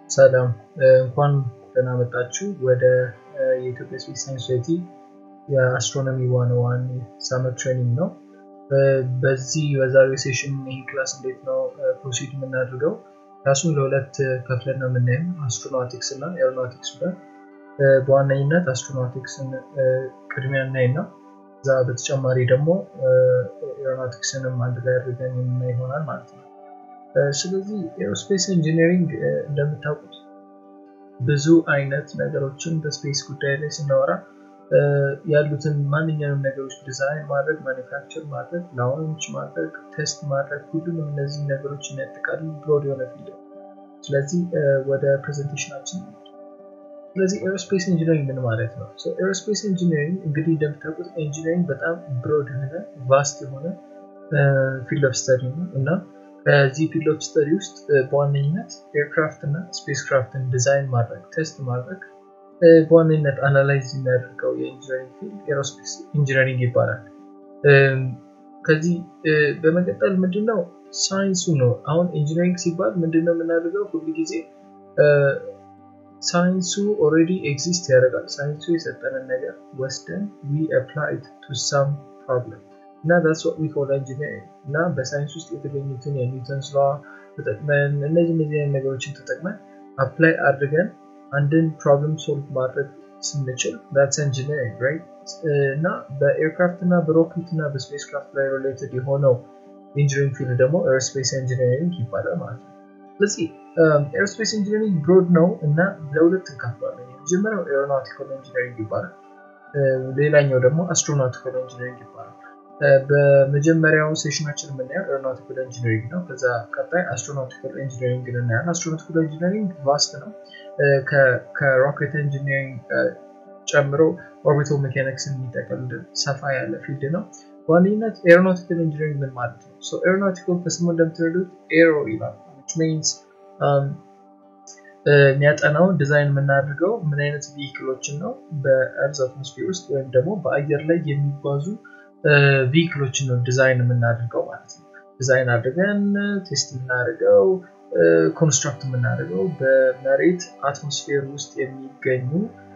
ሰላም እንኳን ደህና መጣችሁ ወደ የኢትዮጵያ ስፔስ ሳይንስ ሶሳይቲ የአስትሮኖሚ ዋን ዋን ሳመር ትሬኒንግ ነው። በዚህ በዛሬው ሴሽን ይህ ክላስ እንዴት ነው ፕሮሲድ የምናደርገው ክላሱን ለሁለት ከፍለን ነው የምናየው አስትሮናቲክስ እና ኤሮናቲክስ ብለን በዋነኝነት አስትሮናቲክስን ቅድሚያ እናይና እዛ በተጨማሪ ደግሞ ኤሮናቲክስንም አንድ ላይ አድርገን የምናይ ይሆናል ማለት ነው። ስለዚህ ኤሮስፔስ ኢንጂነሪንግ እንደምታውቁት ብዙ አይነት ነገሮችን በስፔስ ጉዳይ ላይ ስናወራ ያሉትን ማንኛውም ነገሮች ዲዛይን ማድረግ፣ ማኒፋክቸር ማድረግ፣ ላውንች ማድረግ፣ ቴስት ማድረግ ሁሉንም እነዚህ ነገሮች የሚያጠቃልል ብሮድ የሆነ ፊልድ ነው። ስለዚህ ወደ ፕሬዘንቴሽናችን ስለዚህ ኤሮስፔስ ኢንጂነሪንግ ምን ማለት ነው? ኤሮስፔስ ኢንጂነሪንግ እንግዲህ እንደምታውቁት ኢንጂነሪንግ በጣም ብሮድ የሆነ ቫስት የሆነ ፊልድ ኦፍ ስተዲ ነው እና ከዚህ ፊልድ ኦፍ ስተዲ ውስጥ በዋነኝነት ኤርክራፍት እና ስፔስ ክራፍትን ዲዛይን ማድረግ ቴስት ማድረግ በዋነኝነት አናላይዝ የሚያደርገው የኢንጂነሪንግ ፊልድ ኤሮስፔስ ኢንጂነሪንግ ይባላል። ከዚህ በመቀጠል ምንድነው ሳይንሱ ነው። አሁን ኢንጂነሪንግ ሲባል ምንድነው የምናደርገው ሁሉ ጊዜ ሳይንሱ ኦልሬዲ ኤግዚስት ያደርጋል። ሳይንሱ የሰጠንን ነገር ወስደን ዊ አፕላይድ ቱ ሳም ፕሮብለም እና ዛትስ ዋት ዊ ኮል ኢንጂነሪንግ እና በሳይንስ ውስጥ የተገኙትን የኒውተንስ ላ ተጠቅመን እነዚህ እነዚህ አይነት ነገሮችን ተጠቅመን አፕላይ አድርገን አንድን ፕሮብለም ሶልቭ ማድረግ ስንችል ዛትስ ኢንጂነሪንግ ራይት እና በኤርክራፍት እና በሮኬት እና በስፔስ ክራፍት ላይ ሪሌትድ የሆነው ኢንጂነሪንግ ፊልድ ደግሞ ኤርስፔስ ኢንጂነሪንግ ይባላል ማለት ነው። ስለዚህ ኤርስፔስ ኢንጂነሪንግ ብሮድ ነው እና ለሁለት እንከፍለዋለን። የመጀመሪያው ኤሮናውቲካል ኢንጂነሪንግ ይባላል። ሌላኛው ደግሞ አስትሮናውቲካል ኢንጂነሪንግ ይባላል። በመጀመሪያው ሴሽናችን የምናየው ኤሮናውቲካል ኢንጂነሪንግ ነው። ከዛ ቀጣይ አስትሮናውቲካል ኢንጂነሪንግ እናያለን። አስትሮናውቲካል ኢንጂነሪንግ ቫስት ነው። ከሮኬት ኢንጂነሪንግ ጨምሮ ኦርቢቶ ሜካኒክስን የሚጠቀልል ሰፋ ያለ ፊልድ ነው። በዋነኝነት ኤሮናውቲካል ኢንጂነሪንግ ምን ማለት ነው? ኤሮናውቲካል ከስሙ እንደምትረዱት ኤሮ ይላል ሚንስ የሚያጠናው ዲዛይን የምናደርገው ምን አይነት ቪክሎችን ነው በእርዝ አትሞስፌር ውስጥ ወይም ደግሞ በአየር ላይ የሚጓዙ ቪክሎችን ነው ዲዛይን የምናደርገው ማለት ነው። ዲዛይን አድርገን ቴስት የምናደርገው ኮንስትራክት የምናደርገው በመሬት አትሞስፌር ውስጥ የሚገኙ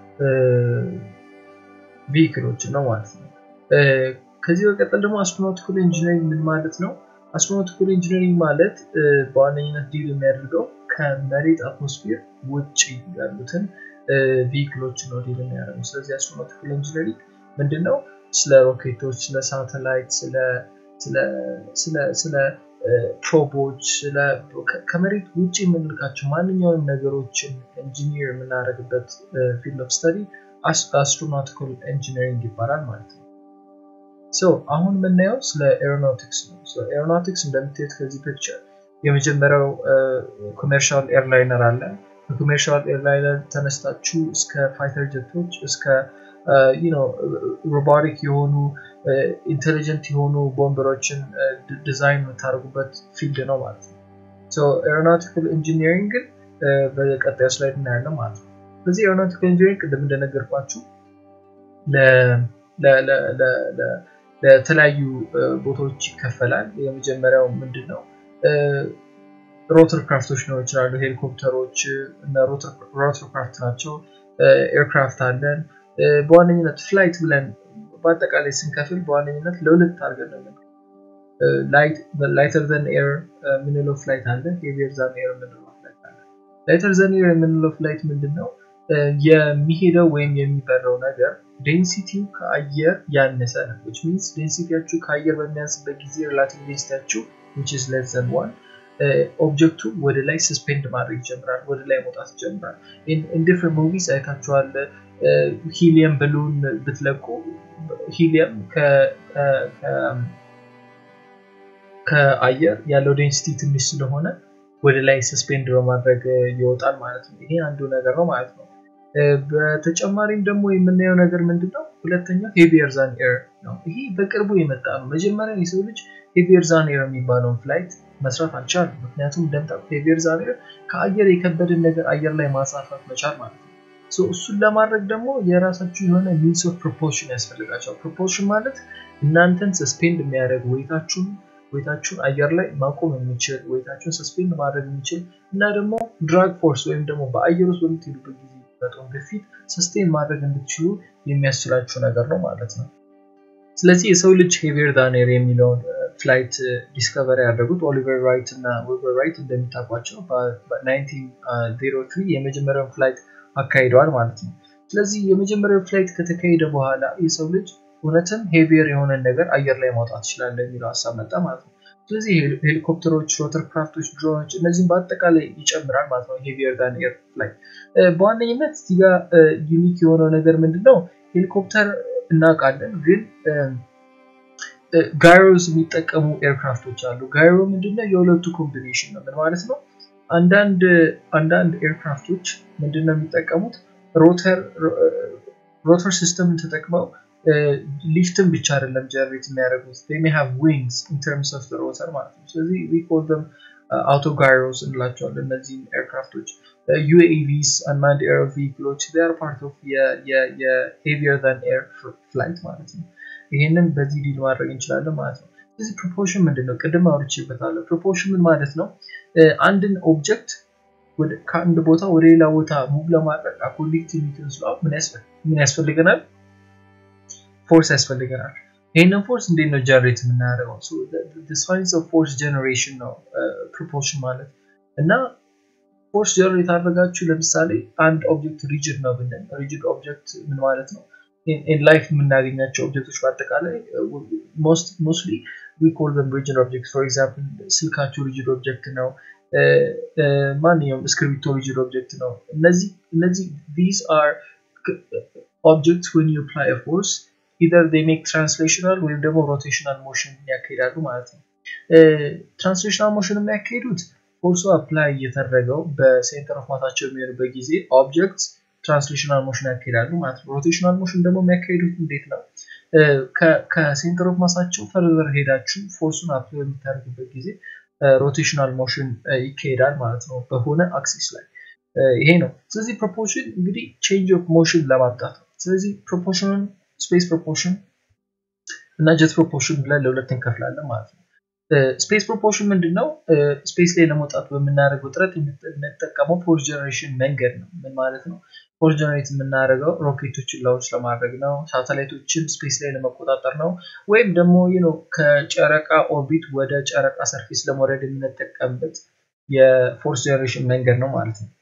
ቪክሎችን ነው ማለት ነው። ከዚህ በቀጠል ደግሞ አስትሮናውቲካል ኢንጂነሪንግ ምን ማለት ነው? አስትሮናውቲካል ኢንጂነሪንግ ማለት በዋነኝነት ዲል የሚያደርገው ከመሬት አትሞስፌር ውጭ ያሉትን ቪክሎች ነው ዲል የሚያደርገው። ስለዚህ አስትሮናውቲካል ኢንጂነሪንግ ምንድን ነው? ስለ ሮኬቶች፣ ስለ ሳተላይት፣ ስለ ፕሮቦች፣ ከመሬት ውጭ የምንልካቸው ማንኛውም ነገሮችን ኢንጂኒር የምናደርግበት ፊልድ ኦፍ ስተዲ አስትሮናውቲካል ኢንጂነሪንግ ይባላል ማለት ነው። ሶ አሁን የምናየው ስለ ኤሮናውቲክስ ነው። ኤሮናውቲክስ እንደምታዩት ከዚህ ፒክቸር የመጀመሪያው ኮሜርሻል ኤርላይነር አለ። ከኮሜርሻል ኤርላይነር ተነስታችሁ እስከ ፋይተር ጀቶች እስከ ሮቦቲክ የሆኑ ኢንቴሊጀንት የሆኑ ቦምበሮችን ዲዛይን የምታደርጉበት ፊልድ ነው ማለት ነው። ኤሮናውቲካል ኢንጂኒሪንግ ግን በቀጣዩ ስላይድ እናያለን ማለት ነው። ስለዚህ ኤሮናውቲካል ኢንጂኒሪንግ ቅድም እንደነገርኳችሁ ለተለያዩ ቦታዎች ይከፈላል። የመጀመሪያው ምንድን ነው? ሮተር ክራፍቶች ሊሆኑ ይችላሉ። ሄሊኮፕተሮች እና ሮተር ክራፍት ናቸው። ኤርክራፍት አለን። በዋነኝነት ፍላይት ብለን በአጠቃላይ ስንከፍል በዋነኝነት ለሁለት አድርገን ነው ላይተር ዘን ኤር የምንለው ፍላይት አለ። ሄቪየር ዛን ኤር የምንለው ፍላይት አለ። ላይተር ዘን ኤር የምንለው ፍላይት ምንድን ነው? የሚሄደው ወይም የሚበረው ነገር ዴንሲቲው ከአየር ያነሰ ነው። ዊች ሚንስ ዴንሲቲያችሁ ከአየር በሚያንስበት ጊዜ ሪላቲቭ ዴንሲቲያችሁ ዊች ኢዝ ሌስ ዘን ዋን ኦብጀክቱ ወደ ላይ ሰስፔንድ ማድረግ ይጀምራል፣ ወደ ላይ መውጣት ይጀምራል። ኢን ዲፍረንት ሙቪስ አይታችኋል። ሂሊየም ብሉን ብትለቁ ሂሊየም ከአየር ያለው ዴንሲቲ ትንሽ ስለሆነ ወደ ላይ ሰስፔንድ በማድረግ ይወጣል ማለት ነው። ይሄ አንዱ ነገር ነው ማለት ነው። በተጨማሪም ደግሞ የምናየው ነገር ምንድን ነው? ሁለተኛው ሄቪየር ዛን ኤር ነው። ይሄ በቅርቡ የመጣ ነው። መጀመሪያ የሰው ልጅ ሄቪየር ዛን ኤር የሚባለውን ፍላይት መስራት አልቻለም። ምክንያቱም እንደምታውቁት ሄቪየር ዛን ኤር ከአየር የከበድን ነገር አየር ላይ ማሳረፍ መቻል ማለት ነው። እሱን ለማድረግ ደግሞ የራሳችሁ የሆነ ሚንስ ኦፍ ፕሮፖርሽን ያስፈልጋቸዋል። ፕሮፖርሽን ማለት እናንተን ሰስፔንድ የሚያደርግ ወይታችሁን ወይታችሁን አየር ላይ ማቆም የሚችል ወይታችሁን ሰስፔንድ ማድረግ የሚችል እና ደግሞ ድራግ ፎርስ ወይም ደግሞ በአየር ውስጥ በምትሄዱበት ጊዜ የሚመጣውን ግፊት ሰስቴን ማድረግ እንድትችሉ የሚያስችላችሁ ነገር ነው ማለት ነው። ስለዚህ የሰው ልጅ ሄቪየር ዳን ኤር የሚለውን ፍላይት ዲስከቨሪ ያደረጉት ኦሊቨር ራይት እና ዊልበር ራይት እንደሚታቋቸው በ1903 የመጀመሪያውን ፍላይት አካሂደዋል ማለት ነው። ስለዚህ የመጀመሪያው ፍላይት ከተካሄደ በኋላ የሰው ልጅ እውነትም ሄቪየር የሆነን ነገር አየር ላይ ማውጣት ይችላል የሚለው ሀሳብ መጣ ማለት ነው። ስለዚህ ሄሊኮፕተሮች፣ ሮተር ክራፍቶች፣ ድሮኖች እነዚህም በአጠቃላይ ይጨምራል ማለት ነው። ሄቪየር ዳን ኤር ፍላይት በዋነኝነት እዚህ ጋር ዩኒክ የሆነው ነገር ምንድን ነው? ሄሊኮፕተር እናውቃለን፣ ግን ጋይሮስ የሚጠቀሙ ኤርክራፍቶች አሉ። ጋይሮ ምንድነው? የሁለቱ ኮምቢኔሽን ነው። ምን ማለት ነው? አንዳንድ አንዳንድ ኤርክራፍቶች ምንድነው የሚጠቀሙት ሮተር ሲስተምን ተጠቅመው ሊፍትን ብቻ አይደለም ጀነሬት የሚያደርጉት ሜይ ሃቭ ዊንግስ ኢን ተርምስ ኦፍ ሮተር ማለት ነው። ስለዚህ ዊ ኮል ደም አውቶ ጋይሮስ እንላቸዋለን እነዚህን ኤርክራፍቶች። ዩኤቪስ አንማንድ ኤር ቪክሎች ር ፓርት ኦፍ የሄቪየር ዛን ኤር ፍላይት ማለት ነው። ይሄንን በዚህ ዲል ማድረግ እንችላለን ማለት ነው። ስለዚህ ፕሮፖርሽን ምንድን ነው? ቅድም አውርቼበታለሁ። ፕሮፖርሽን ምን ማለት ነው? አንድን ኦብጀክት ከአንድ ቦታ ወደ ሌላ ቦታ ሙቭ ለማድረግ አኮርዲንግ ቱ ኒውተንስ ሎው ምን ያስፈልገናል? ፎርስ ያስፈልገናል። ይህንን ፎርስ እንዴት ነው ጀነሬት የምናደርገው? ሳይንስ ኦፍ ፎርስ ጀነሬሽን ነው ፕሮፖርሽን ማለት እና ፎርስ ጀነሬት አድርጋችሁ ለምሳሌ አንድ ኦብጀክት ሪጅድ ነው ብንል ሪጅድ ኦብጀክት ምን ማለት ነው? ኢን ላይፍ የምናገኛቸው ኦብጀክቶች በአጠቃላይ ሞስትሊ ዊ ኮል ዘም ሪጅድ ኦብጀክት ፎር ኤግዛምፕል ስልካችሁ ሪጅድ ኦብጀክት ነው። ማንኛውም እስክሪብቶ ሪጅድ ኦብጀክት ነው። እነዚህ እነዚህ ዲዝ አር ኦብጀክትስ ዌን ዩ አፕላይ ፎርስ ኢዘር ዴይ ሜክ ትራንስሌሽናል ወይም ደግሞ ሮቴሽናል ሞሽን ያካሂዳሉ ማለት ነው። ትራንስሌሽናል ሞሽን የሚያካሂዱት ፎርሱ አፕላይ እየተደረገው በሴንተር ኦፍ ማሳቸው የሚሆንበት ጊዜ ኦብጀክት ትራንስሌሽናል ሞሽን ያካሂዳሉ ማለት ነው። ሮቴሽናል ሞሽን ደግሞ የሚያካሂዱት እንዴት ነው? ከሴንተር ኦፍ ማሳቸው ፈርዘር ሄዳችሁ ፎርሱን አፕላይ የምታደርግበት ጊዜ ሮቴሽናል ሞሽን ይካሄዳል ማለት ነው በሆነ አክሲስ ላይ ይሄ ነው። ስለዚህ ፕሮፖርሽን እንግዲህ ቼንጅ ኦፍ ሞሽን ለማምጣት ነው። ስለዚህ ፕሮፖርሽንን ስፔስ ፕሮፖርሽን እና ጀት ፕሮፖርሽን ብለን ለሁለት እንከፍላለን ማለት ነው። ስፔስ ፕሮፖርሽን ምንድን ነው? ስፔስ ላይ ለመውጣት በምናደርገው ጥረት የምንጠቀመው ፎርስ ጀነሬሽን መንገድ ነው። ምን ማለት ነው? ፎርስ ጀነሬት የምናደርገው ሮኬቶችን ላውንች ለማድረግ ነው፣ ሳተላይቶችን ስፔስ ላይ ለመቆጣጠር ነው፣ ወይም ደግሞ ነው ከጨረቃ ኦርቢት ወደ ጨረቃ ሰርፌስ ለመውረድ የምንጠቀምበት የፎርስ ጀነሬሽን መንገድ ነው ማለት ነው።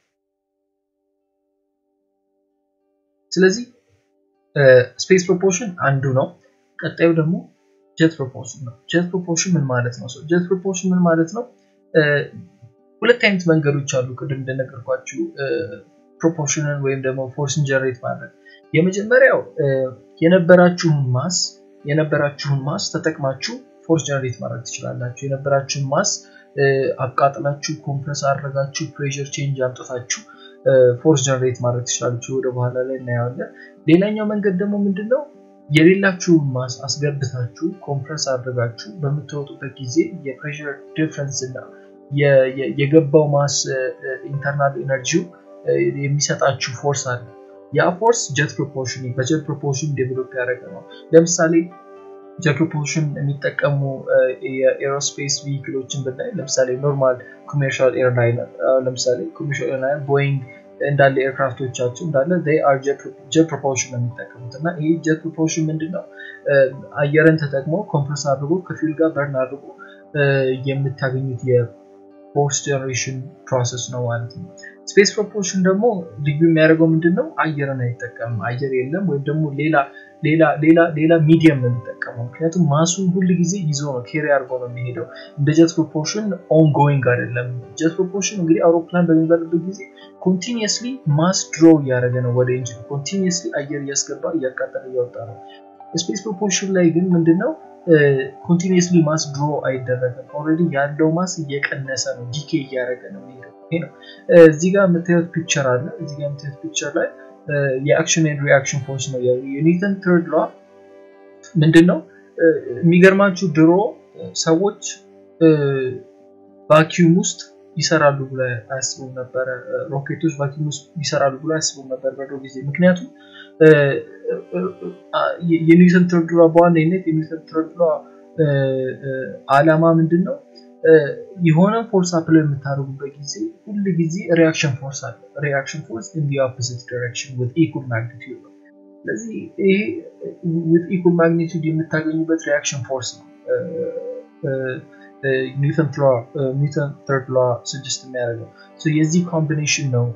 ስለዚህ ስፔስ ፕሮፖርሽን አንዱ ነው። ቀጣዩ ደግሞ ጀት ፕሮፖርሽን ነው። ጀት ፕሮፖርሽን ምን ማለት ነው? ጀት ፕሮፖርሽን ምን ማለት ነው? ሁለት አይነት መንገዶች አሉ። ቅድም እንደነገርኳችሁ ፕሮፖርሽንን ወይም ደግሞ ፎርስን ጀነሬት ማድረግ የመጀመሪያው የነበራችሁን ማስ የነበራችሁን ማስ ተጠቅማችሁ ፎርስ ጀነሬት ማድረግ ትችላላችሁ። የነበራችሁን ማስ አቃጥላችሁ ኮምፕረስ አድርጋችሁ ፕሬሸር ቼንጅ አምጥታችሁ ፎርስ ጀነሬት ማድረግ ትችላላችሁ። ወደ በኋላ ላይ እናየዋለን። ሌላኛው መንገድ ደግሞ ምንድን ነው? የሌላችሁን ማስ አስገብታችሁ ኮምፕረስ አድርጋችሁ በምትወጡበት ጊዜ የፕሬሸር ዲፍረንስ እና የገባው ማስ ኢንተርናል ኤነርጂው የሚሰጣችሁ ፎርስ አለ። ያ ፎርስ ጀት ፕሮፖርሽን በጀት ፕሮፖርሽን ዴቨሎፕ ያደረገ ነው። ለምሳሌ ጀት ፕሮፖርሽን የሚጠቀሙ የኤሮስፔስ ቪክሎችን ብናይ ለምሳሌ ኖርማል ኮሜርሻል ኤርላይነር ለምሳሌ ኮሜርሻል ኤርላይነር ቦይንግ እንዳለ ኤርክራፍቶቻቸው እንዳለ አር ጀት ፕሮፖርሽን ነው የሚጠቀሙት እና ይህ ጀት ፕሮፖርሽን ምንድን ነው? አየርን ተጠቅሞ ኮምፕረስ አድርጎ ከፊል ጋር በርን አድርጎ የምታገኙት የፎርስ ጀነሬሽን ፕሮሰስ ነው ማለት ነው። ስፔስ ፕሮፖርሽን ደግሞ ልዩ የሚያደርገው ምንድን ነው? አየርን አይጠቀምም። አየር የለም ወይም ደግሞ ሌላ ሌላ ሌላ ሌላ ሚዲየም ነው የሚጠቀመው። ምክንያቱም ማሱን ሁል ጊዜ ይዞ ነው ኬሪ አድርጎ ነው የሚሄደው። እንደ ጀት ፕሮፖርሽን ኦንጎይንግ አይደለም። ጀት ፕሮፖርሽን እንግዲህ አውሮፕላን በሚበርበት ጊዜ ኮንቲኒየስሊ ማስ ድሮ እያደረገ ነው ወደ ኢንጂን ኮንቲኒየስሊ አየር እያስገባ እያቃጠለ እያወጣ ነው። ስፔስ ፕሮፖርሽን ላይ ግን ምንድነው ኮንቲኒየስሊ ማስ ድሮ አይደረግም። ኦልሬዲ ያለው ማስ እየቀነሰ ነው፣ ዲኬ እያደረገ ነው የሚሄደው። ይሄ ነው። እዚህ ጋር የምታዩት ፒክቸር አለ። እዚህ ጋር የምታዩት ፒክቸር ላይ የአክሽን ኤንድ ሪአክሽን ፎርስ ነው። የኒውተን ትርድ ሏ ምንድን ነው? የሚገርማችሁ ድሮ ሰዎች ቫኪዩም ውስጥ ይሰራሉ ብሎ አያስቡም ነበረ። ሮኬቶች ቫኪዩም ውስጥ ይሰራሉ ብሎ አያስቡም ነበር በድሮ ጊዜ። ምክንያቱም የኒውተን ትርድ ሏ በዋነኝነት የኒውተን ትርድ ሏ አላማ ምንድን ነው? የሆነ ፎርስ አፕላይ የምታደርጉበት ጊዜ ሁል ጊዜ ሪያክሽን ፎርስ አለ። ሪያክሽን ፎርስ ኢን ዲ ኦፖዚት ዲሬክሽን ዊዝ ኢኩል ማግኒቲዩድ ነው። ስለዚህ ይሄ ዊዝ ኢኩል ማግኒቲዩድ የምታገኙበት ሪያክሽን ፎርስ ነው ኒውተን ተርድ ሏ ስጅስት የሚያደርገው የዚህ ኮምቢኔሽን ነው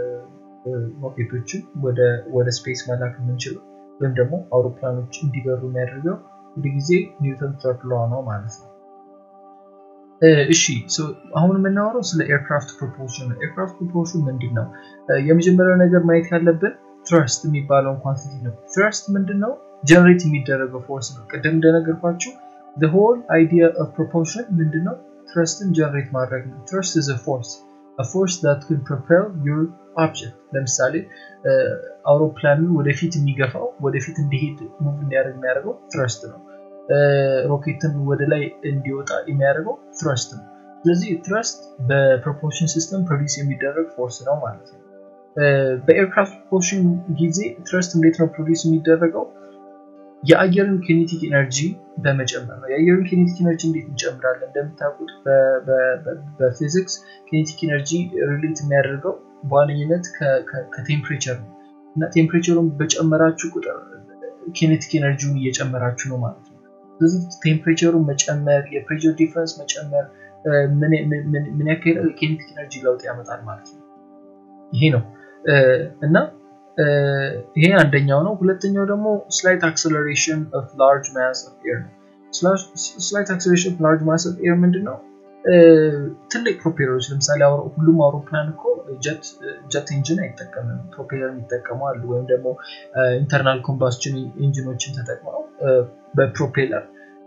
ሮኬቶችን ወደ ስፔስ መላክ የምንችለው ወይም ደግሞ አውሮፕላኖች እንዲበሩ የሚያደርገው ሁሉ ጊዜ ኒውተን ተርድ ሏ ነው ማለት ነው። እሺ አሁን የምናወራው ስለ ኤርክራፍት ፕሮፖርሽን ነው። ኤርክራፍት ፕሮፖርሽን ምንድን ነው? የመጀመሪያው ነገር ማየት ያለብን ትረስት የሚባለውን ኳንቲቲ ነው። ትረስት ምንድን ነው? ጀነሬት የሚደረገው ፎርስ ነው። ቅድም እንደነገርኳችሁ the whole idea of propulsion ምንድን ነው? ትረስትን ጀነሬት ማድረግ ነው። ትረስት is a force a force that can propel your object ለምሳሌ አውሮፕላንን ወደፊት የሚገፋው ወደፊት እንዲሄድ ሙቭ እንዲያደርግ የሚያደርገው ትረስት ነው። ሮኬትን ወደ ላይ እንዲወጣ የሚያደርገው ትረስት ነው። ስለዚህ ትረስት በፕሮፖርሽን ሲስተም ፕሮዲስ የሚደረግ ፎርስ ነው ማለት ነው። በኤርክራፍት ፕሮፖርሽን ጊዜ ትረስት እንዴት ነው ፕሮዲስ የሚደረገው? የአየርን ኬኔቲክ ኤነርጂ በመጨመር ነው። የአየርን ኬኔቲክ ኤነርጂ እንዴት እንጨምራለን? እንደምታውቁት በፊዚክስ ኬኔቲክ ኤነርጂ ሪሌት የሚያደርገው በዋነኝነት ከቴምፕሬቸር ነው እና ቴምፕሬቸሩን በጨመራችሁ ቁጥር ኬኔቲክ ኤነርጂውን እየጨመራችሁ ነው ማለት ነው። ስለዚህ ቴምፕሬቸሩን መጨመር፣ የፕሬር ዲፍረንስ መጨመር ምን ያካሄዳል? የኬኔቲክ ኤነርጂ ለውጥ ያመጣል ማለት ነው። ይሄ ነው እና ይሄ አንደኛው ነው። ሁለተኛው ደግሞ ስላይት አክሰለሬሽን ኦፍ ላርጅ ማስ ኦፍ ኤር ነው። ስላይት አክሰለሬሽን ኦፍ ላርጅ ማስ ኦፍ ኤር ምንድን ነው? ትልቅ ፕሮፔለሮች ለምሳሌ ሁሉም አውሮፕላን እኮ ጀት ኢንጂን አይጠቀምም፣ ፕሮፔለር የሚጠቀሙ አሉ። ወይም ደግሞ ኢንተርናል ኮምባስችን ኢንጂኖችን ተጠቅመው በፕሮፔለር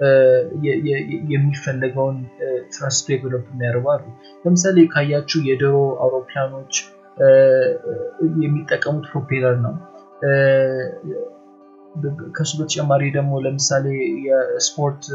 የሚፈለገውን ትረስት ዴቨሎፕ የሚያደርጉ አሉ። ለምሳሌ ካያችሁ የድሮ አውሮፕላኖች የሚጠቀሙት ፕሮፔለር ነው። ከሱ በተጨማሪ ደግሞ ለምሳሌ የስፖርት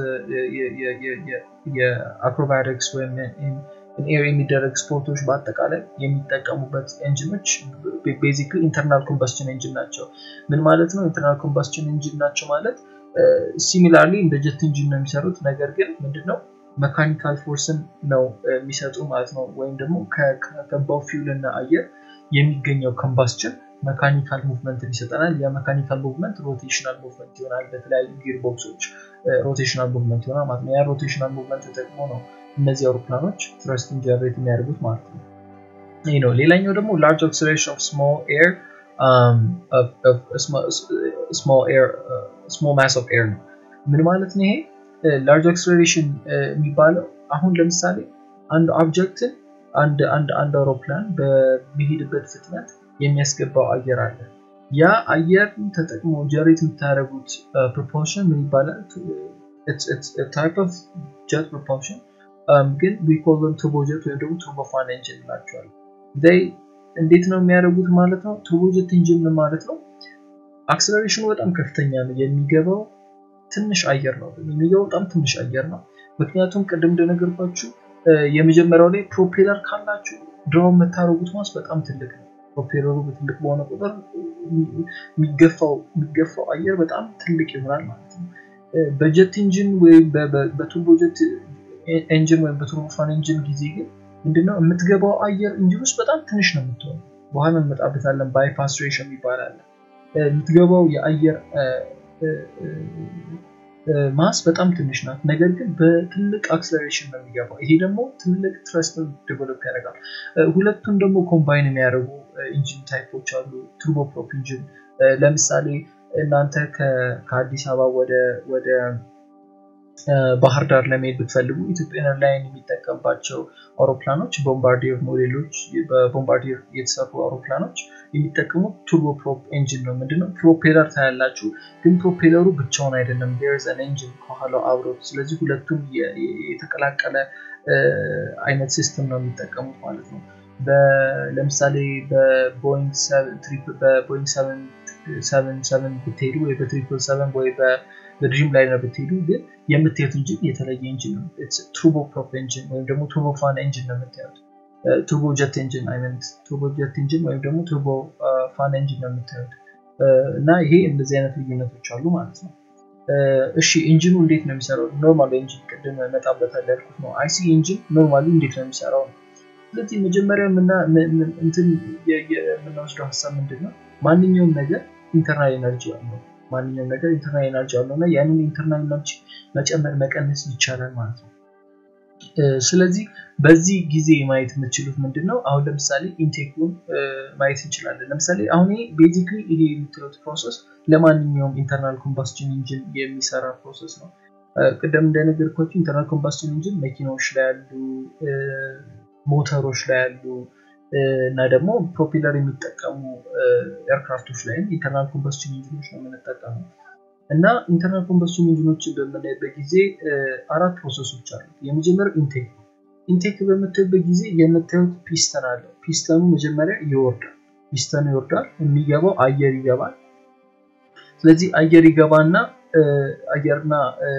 የአክሮባቲክስ ወይም ኤር የሚደረግ ስፖርቶች በአጠቃላይ የሚጠቀሙበት ኤንጂኖች ቤዚክሊ ኢንተርናል ኮምባስችን ኤንጂን ናቸው። ምን ማለት ነው? ኢንተርናል ኮምባስችን ኤንጂን ናቸው ማለት ሲሚላርሊ እንደ ጀት ኢንጂን ነው የሚሰሩት። ነገር ግን ምንድነው መካኒካል ፎርስን ነው የሚሰጡ ማለት ነው። ወይም ደግሞ ከገባው ፊውል እና አየር የሚገኘው ኮምባስችን መካኒካል ሙቭመንትን ይሰጠናል። የመካኒካል ሙቭመንት ሮቴሽናል ሙቭመንት ይሆናል። በተለያዩ ጊር ቦክሶች ሮቴሽናል ሙቭመንት ይሆናል ማለት ነው። ያ ሮቴሽናል ሙቭመንት ተጠቅሞ ነው እነዚህ አውሮፕላኖች ትረስትን ጀነሬት የሚያደርጉት ማለት ነው። ይህ ነው። ሌላኛው ደግሞ ላርጅ አክሰሌሬሽን ኦፍ ስሞል ኤር ስሞል ማስ ኦፍ ኤር ነው። ምን ማለት ነው ይሄ? ላርጅ አክሰሌሬሽን የሚባለው አሁን ለምሳሌ አንድ ኦብጀክትን አንድ አንድ አንድ አውሮፕላን በሚሄድበት ፍጥነት የሚያስገባው አየር አለ። ያ አየር ተጠቅሞ ጀሬት የምታደርጉት ፕሮፖርሽን ምን ይባላል? ታይፕ ኦፍ ጀት ፕሮፖርሽን ግን ዊኮልን ቱርቦጀት ወይም ደግሞ ቱርቦፋን ኤንጂን እንላቸዋለን። እንዴት ነው የሚያደርጉት ማለት ነው? ቱርቦጀት ኢንጂን ማለት ነው አክሰለሬሽኑ በጣም ከፍተኛ ነው። የሚገባው ትንሽ አየር ነው። የሚገባው በጣም ትንሽ አየር ነው። ምክንያቱም ቅድም እንደነገርኳችሁ የመጀመሪያው ላይ ፕሮፔለር ካላችሁ ድሮ የምታደርጉት ማስ በጣም ትልቅ ነው። ፕሮፔለሩ በትልቅ በሆነ ቁጥር የሚገፋው አየር በጣም ትልቅ ይሆናል ማለት ነው። በጀት ኢንጂን ወይም በቱርቦጀት ኤንጂን ወይም በቱርቦፋን ኤንጂን ጊዜ ግን ምንድነው የምትገባው አየር ኢንጂን ውስጥ በጣም ትንሽ ነው የምትሆነው። በኋላ እንመጣበታለን። ባይፓስ ሬሽን ይባላል። የምትገባው የአየር ማስ በጣም ትንሽ ናት። ነገር ግን በትልቅ አክሰለሬሽን ነው የሚገባው። ይሄ ደግሞ ትልቅ ትረስትን ዴቨሎፕ ያደርጋል። ሁለቱን ደግሞ ኮምባይን የሚያደርጉ ኢንጂን ታይፖች አሉ። ቱርቦፕሮፕ ኢንጂን ለምሳሌ እናንተ ከአዲስ አበባ ወደ ባህር ዳር ለመሄድ ብትፈልጉ ኢትዮጵያን ኤርላይን የሚጠቀምባቸው አውሮፕላኖች ቦምባርዲየር ሞዴሎች በቦምባርዲየር የተሰሩ አውሮፕላኖች የሚጠቀሙት ቱርቦፕሮፕ ኤንጂን ነው። ምንድነው ፕሮፔለር ታያላችሁ፣ ግን ፕሮፔለሩ ብቻውን አይደለም። ዴርዝ አን ኤንጂን ከኋላው አብሮት። ስለዚህ ሁለቱም የተቀላቀለ አይነት ሲስተም ነው የሚጠቀሙት ማለት ነው። ለምሳሌ በቦይንግ ሰቨን ሰቨን ብትሄዱ ወይ በትሪፕል ሰቨን ወይ በድሪም ላይነር ብትሄዱ ግን የምታዩት ኢንጂን የተለየ ኢንጂን ነው። ቱርቦ ፕሮፕ ኢንጂን ወይም ደግሞ ቱርቦ ፋን ኢንጂን ነው የምታዩት። ቱርቦ ጀት ኢንጂን አይመንት ቱርቦ ጀት ኢንጂን ወይም ደግሞ ቱርቦ ፋን ኢንጂን ነው የምታዩት እና ይሄ እንደዚህ አይነት ልዩነቶች አሉ ማለት ነው። እሺ ኢንጂኑ እንዴት ነው የሚሰራው? ኖርማል ኢንጂን ቅድም እመጣበታለሁ ያልኩት ነው። አይሲ ኢንጂን ኖርማሊ እንዴት ነው የሚሰራው ነው። ስለዚህ መጀመሪያ እንትን የምንወስደው ሀሳብ ምንድን ነው? ማንኛውም ነገር ኢንተርናል ኤነርጂ አለው። ማንኛውም ነገር ኢንተርናል ኤነርጂ አለው እና ያንን ኢንተርናል ኤነርጂ መጨመር መቀነስ ይቻላል ማለት ነው። ስለዚህ በዚህ ጊዜ ማየት የምትችሉት ምንድን ነው? አሁን ለምሳሌ ኢንቴኩን ማየት እንችላለን። ለምሳሌ አሁን ቤዚክሊ ይሄ የምትሉት ፕሮሰስ ለማንኛውም ኢንተርናል ኮምባስችን ኢንጂን የሚሰራ ፕሮሰስ ነው። ቅደም እንደነገርኳችሁ ኢንተርናል ኮምባስችን ኢንጂን መኪናዎች ላይ ያሉ፣ ሞተሮች ላይ ያሉ እና ደግሞ ፕሮፔለር የሚጠቀሙ ኤርክራፍቶች ላይም ኢንተርናል ኮምባስችን ኢንጂኖች ነው የምንጠቀመው። እና ኢንተርናል ኮምበስሽን ኢንጂኖችን በምናይበት ጊዜ አራት ፕሮሰሶች አሉ። የመጀመሪያው ኢንቴክ ነው። ኢንቴክ በምታዩበት ጊዜ የምታዩት ፒስተን አለ። ፒስተኑ መጀመሪያ ይወርዳል። ፒስተኑ ይወርዳል፣ የሚገባው አየር ይገባል። ስለዚህ አየር ይገባና አየርና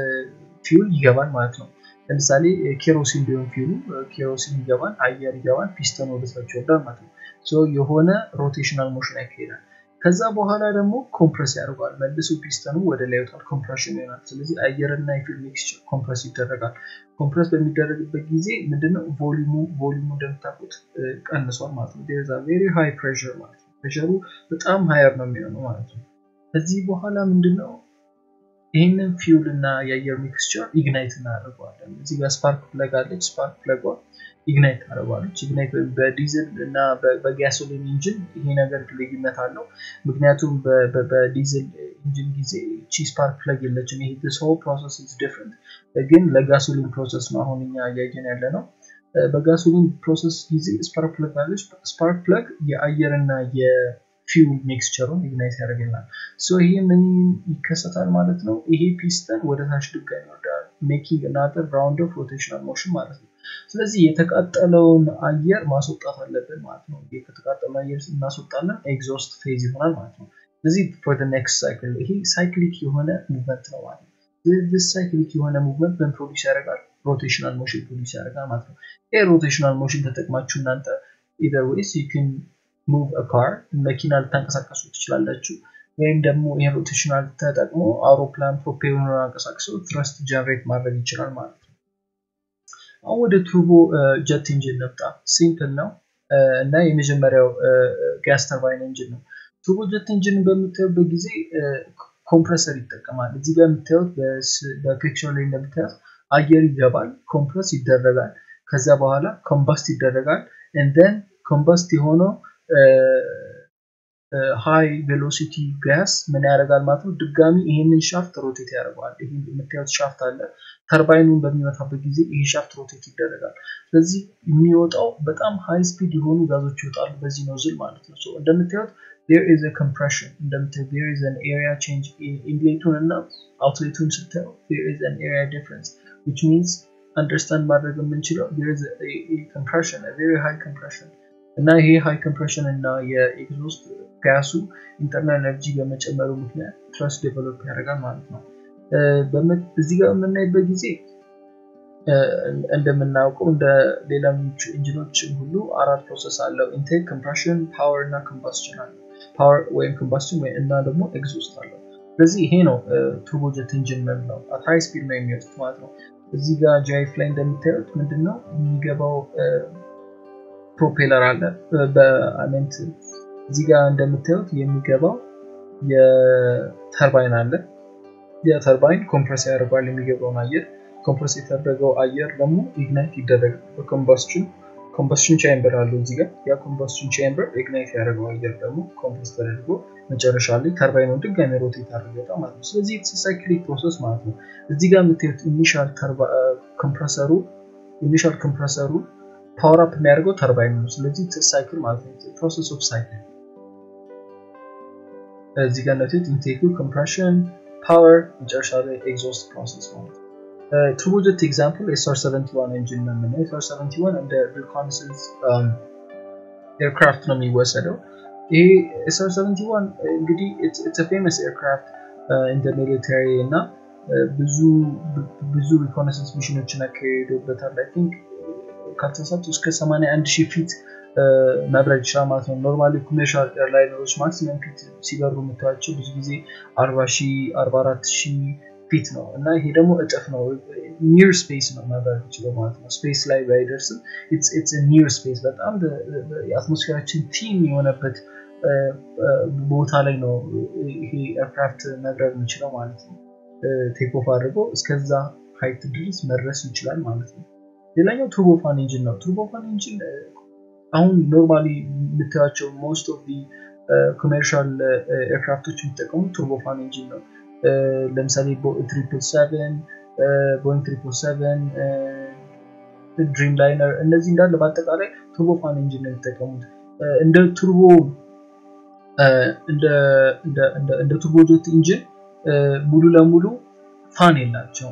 ፊውል ይገባል ማለት ነው። ለምሳሌ ኬሮሲን ቢሆን ፊውሉ ኬሮሲን ይገባል፣ አየር ይገባል፣ ፒስተኑ ወደታች ይወርዳል ማለት ነው። የሆነ ሮቴሽናል ሞሽን ያካሄዳል። ከዛ በኋላ ደግሞ ኮምፕረስ ያደርገዋል። መልሶ ፒስተኑ ወደ ላይ ይወጣል፣ ኮምፕሬሽን ይሆናል። ስለዚህ አየርና የፊውል ሚክስቸር ኮምፕረስ ይደረጋል። ኮምፕረስ በሚደረግበት ጊዜ ምንድነው ቮሊሙ ቮሊሙ እንደምታውቁት ቀንሷል ማለት ነው። ዴርዛ ቬሪ ሃይ ፕሬሸር ማለት ነው። ፕሬሸሩ በጣም ሃየር ነው የሚሆነው ማለት ነው። ከዚህ በኋላ ምንድነው ይህንን ፊውል እና የአየር ሚክስቸር ኢግናይት እናደርገዋለን። እዚህ ጋር ስፓርክ ፕለግ አለች። ስፓርክ ፕለጓ ኢግናይት ታደርገዋለች። ኢግናይት በዲዝል እና በጋሶሊን ኢንጂን ይሄ ነገር ልዩነት አለው። ምክንያቱም በዲዝል ኢንጂን ጊዜ ቺ ስፓርክ ፕለግ የለችም። ይሄ ሰው ፕሮሰስ ኢዝ ዲፍረንት፣ ግን ለጋሶሊን ፕሮሰስ ነው አሁን እኛ እያየን ያለ ነው። በጋሶሊን ፕሮሰስ ጊዜ ስፓርክ ፕለግ አለች። ስፓርክ ፕለግ የአየርና ፊውል ሚክስቸሩን ኢግናይት ያደርግልናል። ይሄ ምን ይከሰታል ማለት ነው? ይሄ ፒስተን ወደ ታች ድጋሚ ይወርዳል። ሜኪንግ ናተር ራውንድ ኦፍ ሮቴሽናል ሞሽን ማለት ነው። ስለዚህ የተቃጠለውን አየር ማስወጣት አለብን ማለት ነው። ከተቃጠለ አየር እናስወጣለን፣ ኤግዞስት ፌዝ ይሆናል ማለት ነው። ስለዚህ ፎር ኔክስት ሳይክል ይሄ ሳይክሊክ የሆነ ሙቭመንት ነው ማለት ነው። ስለዚህ ሳይክሊክ የሆነ ሙቭመንት ምን ፕሮዲስ ያደርጋል? ሮቴሽናል ሞሽን ፕሮዲስ ያደርጋል ማለት ነው። ይሄ ሮቴሽናል ሞሽን ተጠቅማችሁ እናንተ ኢዘር ዌይስ ዩ ካን ሙቭ ካር መኪና ልታንቀሳቀሱ ትችላላችሁ። ወይም ደግሞ ይህን ሮቴሽናል ተጠቅሞ አውሮፕላን ፕሮፔለሩን አንቀሳቅሶ ትረስት ጀነሬት ማድረግ ይችላል ማለት ነው። አሁን ወደ ቱርቦ ጀት ኢንጂን ነምጣ። ሲምፕል ነው እና የመጀመሪያው ጋስ ተርባይን ኢንጂን ነው። ቱርቦ ጀት ኢንጂን በምታዩበት ጊዜ ኮምፕረሰር ይጠቀማል። እዚህ ጋር የምታዩት በፒክቸር ላይ እንደምታዩት አየር ይገባል፣ ኮምፕረስ ይደረጋል። ከዛ በኋላ ኮምባስት ይደረጋል። እንደን ኮምባስት የሆነው ሃይ ቬሎሲቲ ጋስ ምን ያደርጋል ማለት ነው። ድጋሚ ይሄንን ሻፍት ሮቴት ያደርገዋል። ይሄ የምታዩት ሻፍት አለ። ተርባይኑን በሚመታበት ጊዜ ይሄ ሻፍት ሮቴት ይደረጋል። ስለዚህ የሚወጣው በጣም ሃይ ስፒድ የሆኑ ጋዞች ይወጣሉ በዚህ ኖዝል ማለት ነው። እንደምታዩት there is a compression እንደምታዩት there is an area change ኢንሌቱን እና አውትሌቱን ስታዩ there is an area difference which means አንደርስታንድ ማድረግ የምንችለው there is a, a compression a very high compression እና ይሄ ሃይ ኮምፕሬሽን እና የኤግዞስት ጋሱ ኢንተርናል ኤነርጂ በመጨመሩ ምክንያት ትረስ ዴቨሎፕ ያደርጋል ማለት ነው። እዚህ ጋር በምናይበት ጊዜ እንደምናውቀው እንደ ሌሎች ኢንጂኖች ሁሉ አራት ፕሮሰስ አለው። ኢንቴክ፣ ኮምፕሬሽን፣ ፓወር እና ኮምባስችን አለው። ፓወር ወይም ኮምባስችን እና ደግሞ ኤግዞስት አለው። ስለዚህ ይሄ ነው ቱርቦጀት ኢንጂን የምንለው አት ሃይ ስፒድ ነው የሚወጡት ማለት ነው። እዚህ ጋር ጃይፍ ላይ እንደምታዩት ምንድን ነው የሚገባው ፕሮፔለር አለ በአሜንት እዚህ ጋር እንደምታዩት የሚገባው የተርባይን አለ። የተርባይን ኮምፕረስ ያደርገዋል የሚገባውን አየር። ኮምፕረስ የተደረገው አየር ደግሞ ኢግናይት ይደረጋል በኮምባስችን ኮምባስችን ቻምበር አለው እዚህ ጋር ያ ኮምባስችን ቻምበር ኢግናይት ያደረገው አየር ደግሞ ኮምፕረስ ተደርጎ መጨረሻ ላይ ተርባይኑን ድጋሚ ሮቴት አድርገው ማለት ነው። ስለዚህ ሳይክሊክ ፕሮሰስ ማለት ነው። እዚህ ጋር የምታዩት ኢኒሻል ኮምፕረሰሩ ኢኒሻል ኮምፕረሰሩ ፓወር አፕ የሚያደርገው ተርባይን ነው። ስለዚህ ሳይክል ማለት ነው። ፕሮሰስ ኦፍ ሳይክል እዚህ ጋር እንደምታዩት ኢንቴኩ ኮምፕሬሽን፣ ፓወር፣ መጨረሻ ላይ ኤግዞስት ፕሮሰስ ማለት ነው። ቱርቦጀት ኤግዛምፕል ኤስአር 71 ኢንጂን ነው የምናየው። ኤስአር 71 እንደ ሪኮናissance ኤርክራፍት ነው የሚወሰደው። ይሄ ኤስአር 71 እንግዲህ ኢትስ ፌመስ ኤርክራፍት እንደ ሚሊታሪ እና ብዙ ብዙ ሪኮናissance ሚሽኖችን አካሄዶበታል። አይ ቲንክ ካልተሳሳቱ እስከ 81 ሺህ ፊት መብረር ይችላል ማለት ነው። ኖርማሊ ኮሜርሻል ኤርላይነሮች ማክሲመም ፊት ሲበሩ የምታያቸው ብዙ ጊዜ 40 ሺህ 44 ሺህ ፊት ነው እና ይሄ ደግሞ እጥፍ ነው ኒር ስፔስ ነው መብረር የሚችለው ማለት ነው ስፔስ ላይ ባይደርስም ኒር ስፔስ በጣም የአትሞስፌራችን ቲም የሆነበት ቦታ ላይ ነው ይሄ ኤርክራፍት መብረር የሚችለው ማለት ነው ቴክኦፍ አድርጎ እስከዛ ሀይት ድረስ መድረስ ይችላል ማለት ነው ሌላኛው ቱርቦፋን ኢንጂን ነው ቱርቦፋን ኢንጂን አሁን ኖርማሊ የምታያቸው ሞስት ኦፍ ኮሜርሻል ኤርክራፍቶች የሚጠቀሙት ቱርቦፋን ኢንጂን ነው ለምሳሌ ትሪፕል ሰቨን ቦይንግ ትሪፕል ሰቨን ድሪም ላይነር እነዚህ እንዳለ በአጠቃላይ ቱርቦፋን ኢንጂን ነው የሚጠቀሙት እንደ ቱርቦ እንደ ቱርቦ ጆት ኢንጂን ሙሉ ለሙሉ ፋን የላቸውም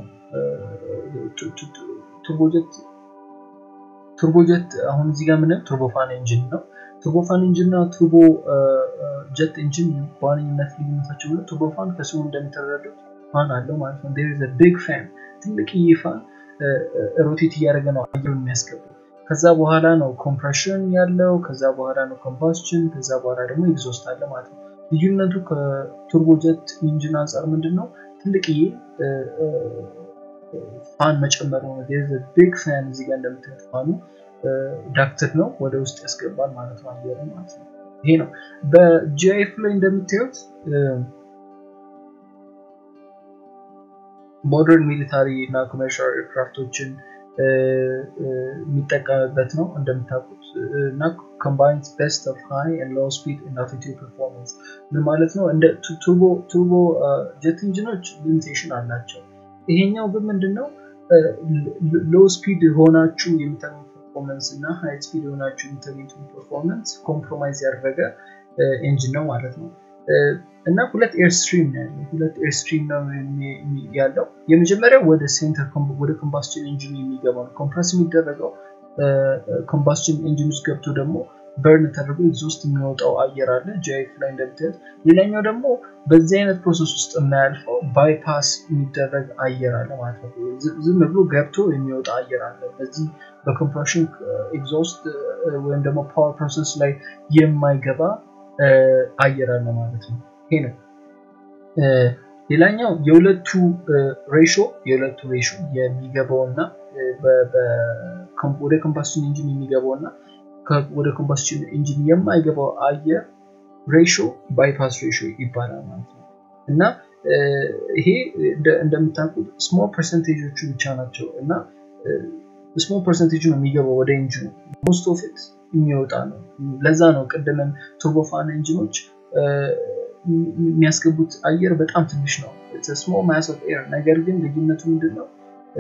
ቱርቦጀት ቱርቦጀት አሁን እዚህ ጋር ምንም ቱርቦፋን ኢንጂን ነው ቱርቦፋን ኢንጂን እና ቱርቦ ጀት ኢንጂን በዋነኝነት ልዩነታቸው ብሎ ቱርቦፋን ከስሙ እንደሚተረዱት ፋን አለው ማለት ነው ር ቢግ ፋን ትልቅ ፋን ሮቴት እያደረገ ነው አየሩን የሚያስገባው ከዛ በኋላ ነው ኮምፕሬሽን ያለው ከዛ በኋላ ነው ኮምባስችን ከዛ በኋላ ደግሞ ኤግዞስት አለ ማለት ነው ልዩነቱ ከቱርቦጀት ኢንጂን አንጻር ምንድን ነው ትልቅዬ ፋን መጨመር ነው ቢግ ፋን እዚህ ጋር እንደምታዩት ፋኑ ዳክትድ ነው ወደ ውስጥ ያስገባል ማለት ነው አየሩ ማለት ነው ይሄ ነው በጂአይፍ ላይ እንደምታዩት ሞደርን ሚሊታሪ እና ኮሜርሻል ኤርክራፍቶችን የሚጠቀምበት ነው እንደምታውቁት እና ኮምባይንስ ቤስት ኦፍ ሃይ ኤንድ ሎው ስፒድ እና አልቲቲዩድ ፐርፎርማንስ ምን ማለት ነው እንደ ቱርቦ ጀት ኢንጂኖች ሊሚቴሽን አላቸው ይሄኛው ግን ምንድነው ሎ ስፒድ ሆናችሁ የምታገኙት ፐርፎርመንስ እና ሃይ ስፒድ ሆናችሁ የምታገኙት ፐርፎርመንስ ኮምፕሮማይዝ ያደረገ ኤንጂን ነው ማለት ነው እና ሁለት ኤርስትሪም ነው ያለው ሁለት ኤርስትሪም ነው ያለው የመጀመሪያው ወደ ሴንተር ወደ ኮምባስችን ኢንጂን የሚገባው ነው ኮምፕረስ የሚደረገው ኮምባስችን ኢንጂን ውስጥ ገብቶ ደግሞ በርን ተደርጎ ኤግዞስት የሚወጣው አየር አለ ጂአይፍ ላይ እንደምታዩት ሌላኛው ደግሞ በዚህ አይነት ፕሮሰስ ውስጥ የማያልፈው ባይፓስ የሚደረግ አየር አለ ማለት ነው ዝም ብሎ ገብቶ የሚወጣ አየር አለ በዚህ በኮምፕሬሽን ኤግዞስት ወይም ደግሞ ፓወር ፕሮሰስ ላይ የማይገባ አየር አለ ማለት ነው ይሄ ነው ሌላኛው የሁለቱ ሬሾ የሁለቱ ሬሾ የሚገባው እና ወደ ኮምባስሽን ኢንጂን የሚገባው እና ወደ ኮምባስሽን ኢንጂን የማይገባው አየር ሬሾ ባይፓስ ሬሾ ይባላል ማለት ነው እና ይሄ እንደምታውቁት ስሞል ፐርሰንቴጆቹ ብቻ ናቸው እና ስሞል ፐርሰንቴጅ ነው የሚገባው ወደ ኢንጂኑ ሞስት ኦፍ ኢት የሚወጣ ነው ለዛ ነው ቅድምም ቱርቦፋን ኢንጂኖች የሚያስገቡት አየር በጣም ትንሽ ነው ስሞል ማስ ኦፍ ኤር ነገር ግን ልዩነቱ ምንድን ነው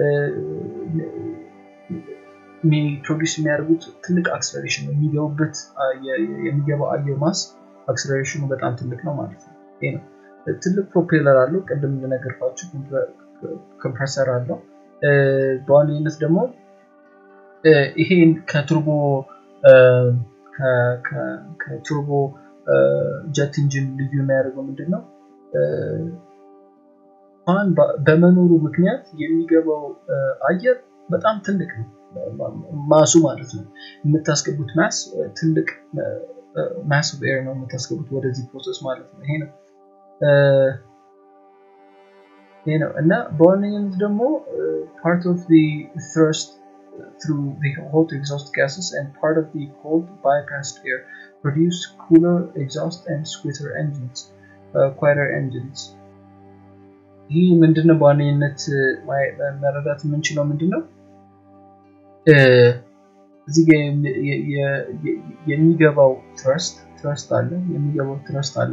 ፕሮዲስ የሚያደርጉት ትልቅ አክስለሬሽን ነው የሚገቡበት የሚገባው አየር ማስ አክስለሬሽኑ በጣም ትልቅ ነው ማለት ነው ይሄ ነው ትልቅ ፕሮፔለር አለው ቅድም እንደነገርኳችሁ ኮምፕረሰር አለው በዋነኝነት ደግሞ ይሄን ከቱርቦ ከቱርቦ ጀት ኢንጂን ልዩ የሚያደርገው ምንድን ነው ፋን በመኖሩ ምክንያት የሚገባው አየር በጣም ትልቅ ነው ማሱ ማለት ነው የምታስገቡት ማስ ትልቅ ማስ ኦፍ ኤር ነው የምታስገቡት ወደዚህ ፕሮሰስ ማለት ነው ይሄ ነው ይሄ ነው እና በዋነኝነት ደግሞ ፓርት ኦፍ ትረስት through the hot exhaust gases and part of the cold bypassed air produce cooler exhaust and squeezer engines, uh, quieter engines. ይህ ምንድነው በዋነኝነት መረዳት የምንችለው ምንድነው እዚህ ጋ የሚገባው ትረስት ትረስት አለ የሚገባው ትረስት አለ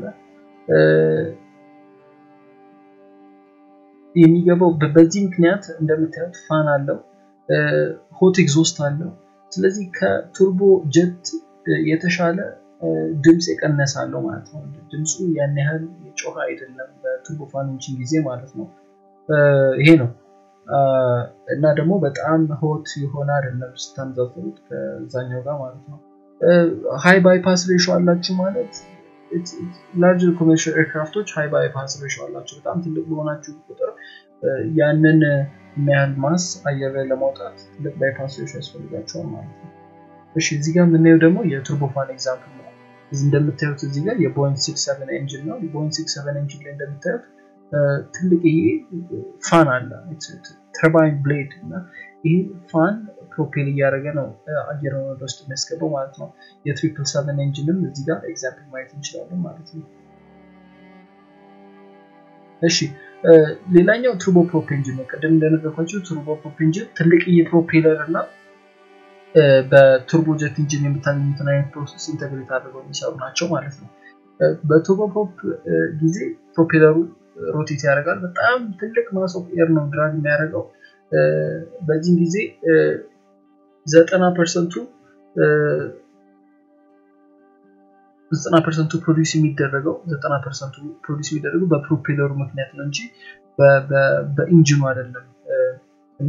የሚገባው በዚህ ምክንያት እንደምታዩት ፋን አለው ሆት ኤግዞስት አለው ስለዚህ ከቱርቦ ጀት የተሻለ ድምፅ የቀነሰ አለው ማለት ነው ድምፁ ያን ያህል የጮኸ አይደለም በቱርቦ ፋን ኢንጂን ጊዜ ማለት ነው ይሄ ነው እና ደግሞ በጣም ሆት የሆነ አይደለም ስታንዛፍሩት ከዛኛው ጋር ማለት ነው ሃይ ባይፓስ ሬሾ አላችሁ ማለት ላርጅ ኮሜርሻል ኤርክራፍቶች ሃይ ባይፓስ ሬሾ አላቸው በጣም ትልቅ በሆናችሁ ቁጥር ያንን የሚያህል ማስ አየር ላይ ለማውጣት ትልቅ ባይፓስ ሬሾ ያስፈልጋቸዋል ማለት ነው እሺ እዚህ ጋር የምናየው ደግሞ የቱርቦፋን ኤግዛምፕል ነው እንደምታዩት እዚህ ጋር የቦይንግ ሲክስ ሰቨን ኤንጂን ነው የቦይንግ ሲክስ ሰቨን ኤንጂን ላይ እንደምታዩት ትልቅ ይሄ ፋን አለ ተርባይን ብሌድ እና ይሄ ፋን ፕሮፔል እያደረገ ነው አየር ወደ ውስጥ የሚያስገባው ማለት ነው። የትሪፕል ሰቨን ኤንጂንም እዚህ ጋር ኤግዛምፕል ማየት እንችላለን ማለት ነው። እሺ ሌላኛው ቱርቦ ፕሮፕ ኤንጂን ነው። ቅድም እንደነገርኳቸው ቱርቦ ፕሮፕ ኤንጂን ትልቅ የፕሮፔለር እና በቱርቦ ጀት ኢንጂን የምታገኙትን አይነት ፕሮሰስ ኢንተግሬት አድርገው የሚሰሩ ናቸው ማለት ነው። በቱርቦ ፕሮፕ ጊዜ ፕሮፔለሩ ሮቴት ያደርጋል። በጣም ትልቅ ማስ ኦፍ ኤር ነው ድራግ የሚያደርገው። በዚህም ጊዜ ዘጠና ፐርሰንቱ ዘጠና ፐርሰንቱ ፕሮዲስ የሚደረገው ዘጠና ፐርሰንቱ ፕሮዲስ የሚደረገው በፕሮፔለሩ ምክንያት ነው እንጂ በኢንጂኑ አይደለም እና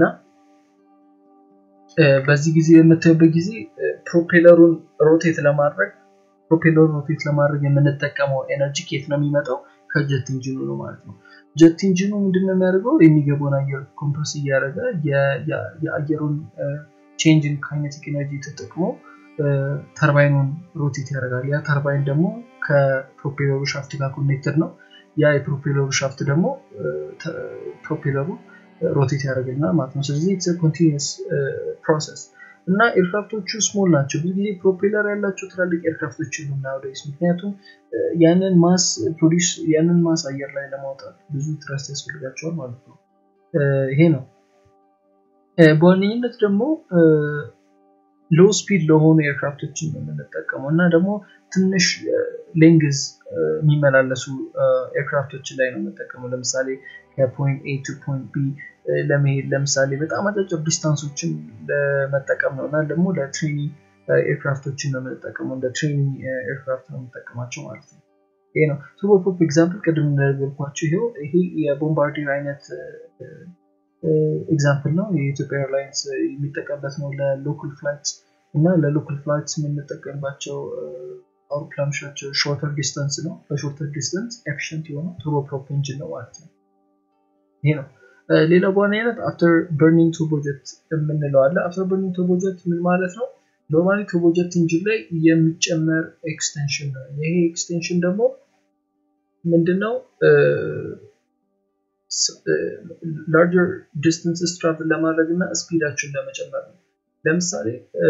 በዚህ ጊዜ የምታዩበት ጊዜ ፕሮፔለሩን ሮቴት ለማድረግ ፕሮፔለሩን ሮቴት ለማድረግ የምንጠቀመው ኤነርጂ ኬት ነው የሚመጣው ከጀት ኢንጂኑ ነው ማለት ነው። ጀት ኢንጂኑ ምንድነው የሚያደርገው የሚገባውን አየር ኮምፕረስ እያደረገ የአየሩን ቼንጅን ካይኔቲክ ኤነርጂ ተጠቅሞ ተርባይኑን ሮቴት ያደርጋል። ያ ተርባይን ደግሞ ከፕሮፔለሩ ሻፍት ጋር ኮኔክትድ ነው። ያ የፕሮፔለሩ ሻፍት ደግሞ ፕሮፔለሩ ሮቴት ያደርገናል ማለት ነው። ስለዚህ ኢትስ ኮንቲኒስ ፕሮሰስ እና ኤርክራፍቶቹ ስሞል ናቸው። ብዙ ጊዜ ፕሮፔለር ያላቸው ትላልቅ ኤርክራፍቶች የሉም ናውዴይስ። ምክንያቱም ያንን ማስ ፕሮዲስ ያንን ማስ አየር ላይ ለማውጣት ብዙ ትረስት ያስፈልጋቸዋል ማለት ነው። ይሄ ነው። በዋነኝነት ደግሞ ሎ ስፒድ ለሆኑ ኤርክራፍቶችን ነው የምንጠቀመው እና ደግሞ ትንሽ ሌንግዝ የሚመላለሱ ኤርክራፍቶችን ላይ ነው የምንጠቀመው። ለምሳሌ ከፖይንት ኤ ቱ ፖይንት ቢ ለመሄድ ለምሳሌ በጣም አጫጭር ዲስታንሶችን ለመጠቀም ነው እና ደግሞ ለትሬኒንግ ኤርክራፍቶችን ነው የምንጠቀመው። እንደ ትሬኒንግ ኤርክራፍት ነው የምንጠቀማቸው ማለት ነው። ይሄ ነው ቱርቦፕሮፕ ኤግዛምፕል ቅድም እንደነገርኳቸው ይሄው ይሄ የቦምባርዲር አይነት ኤግዛምፕል ነው። የኢትዮጵያ ኤርላይንስ የሚጠቀምበት ነው ለሎካል ፍላይትስ እና ለሎካል ፍላይትስ የምንጠቀምባቸው አውሮፕላኖች ናቸው። ሾርተር ዲስተንስ ነው። በሾርተር ዲስተንስ ኤፊሽንት የሆነ ቱርቦፕሮፕ ኢንጂን ነው ማለት ነው። ይሄ ነው። ሌላው በዋነኝነት አፍተር በርኒንግ ቱርቦጀት የምንለው አለ። አፍተር በርኒንግ ቱርቦጀት ምን ማለት ነው? ኖርማሊ ቱርቦጀት ኢንጂን ላይ የሚጨመር ኤክስቴንሽን ነው። ይሄ ኤክስቴንሽን ደግሞ ምንድነው? ላርጀር ዲስተንስስ ትራቭል ለማድረግ እና ስፒዳችሁን ለመጨመር ነው። ለምሳሌ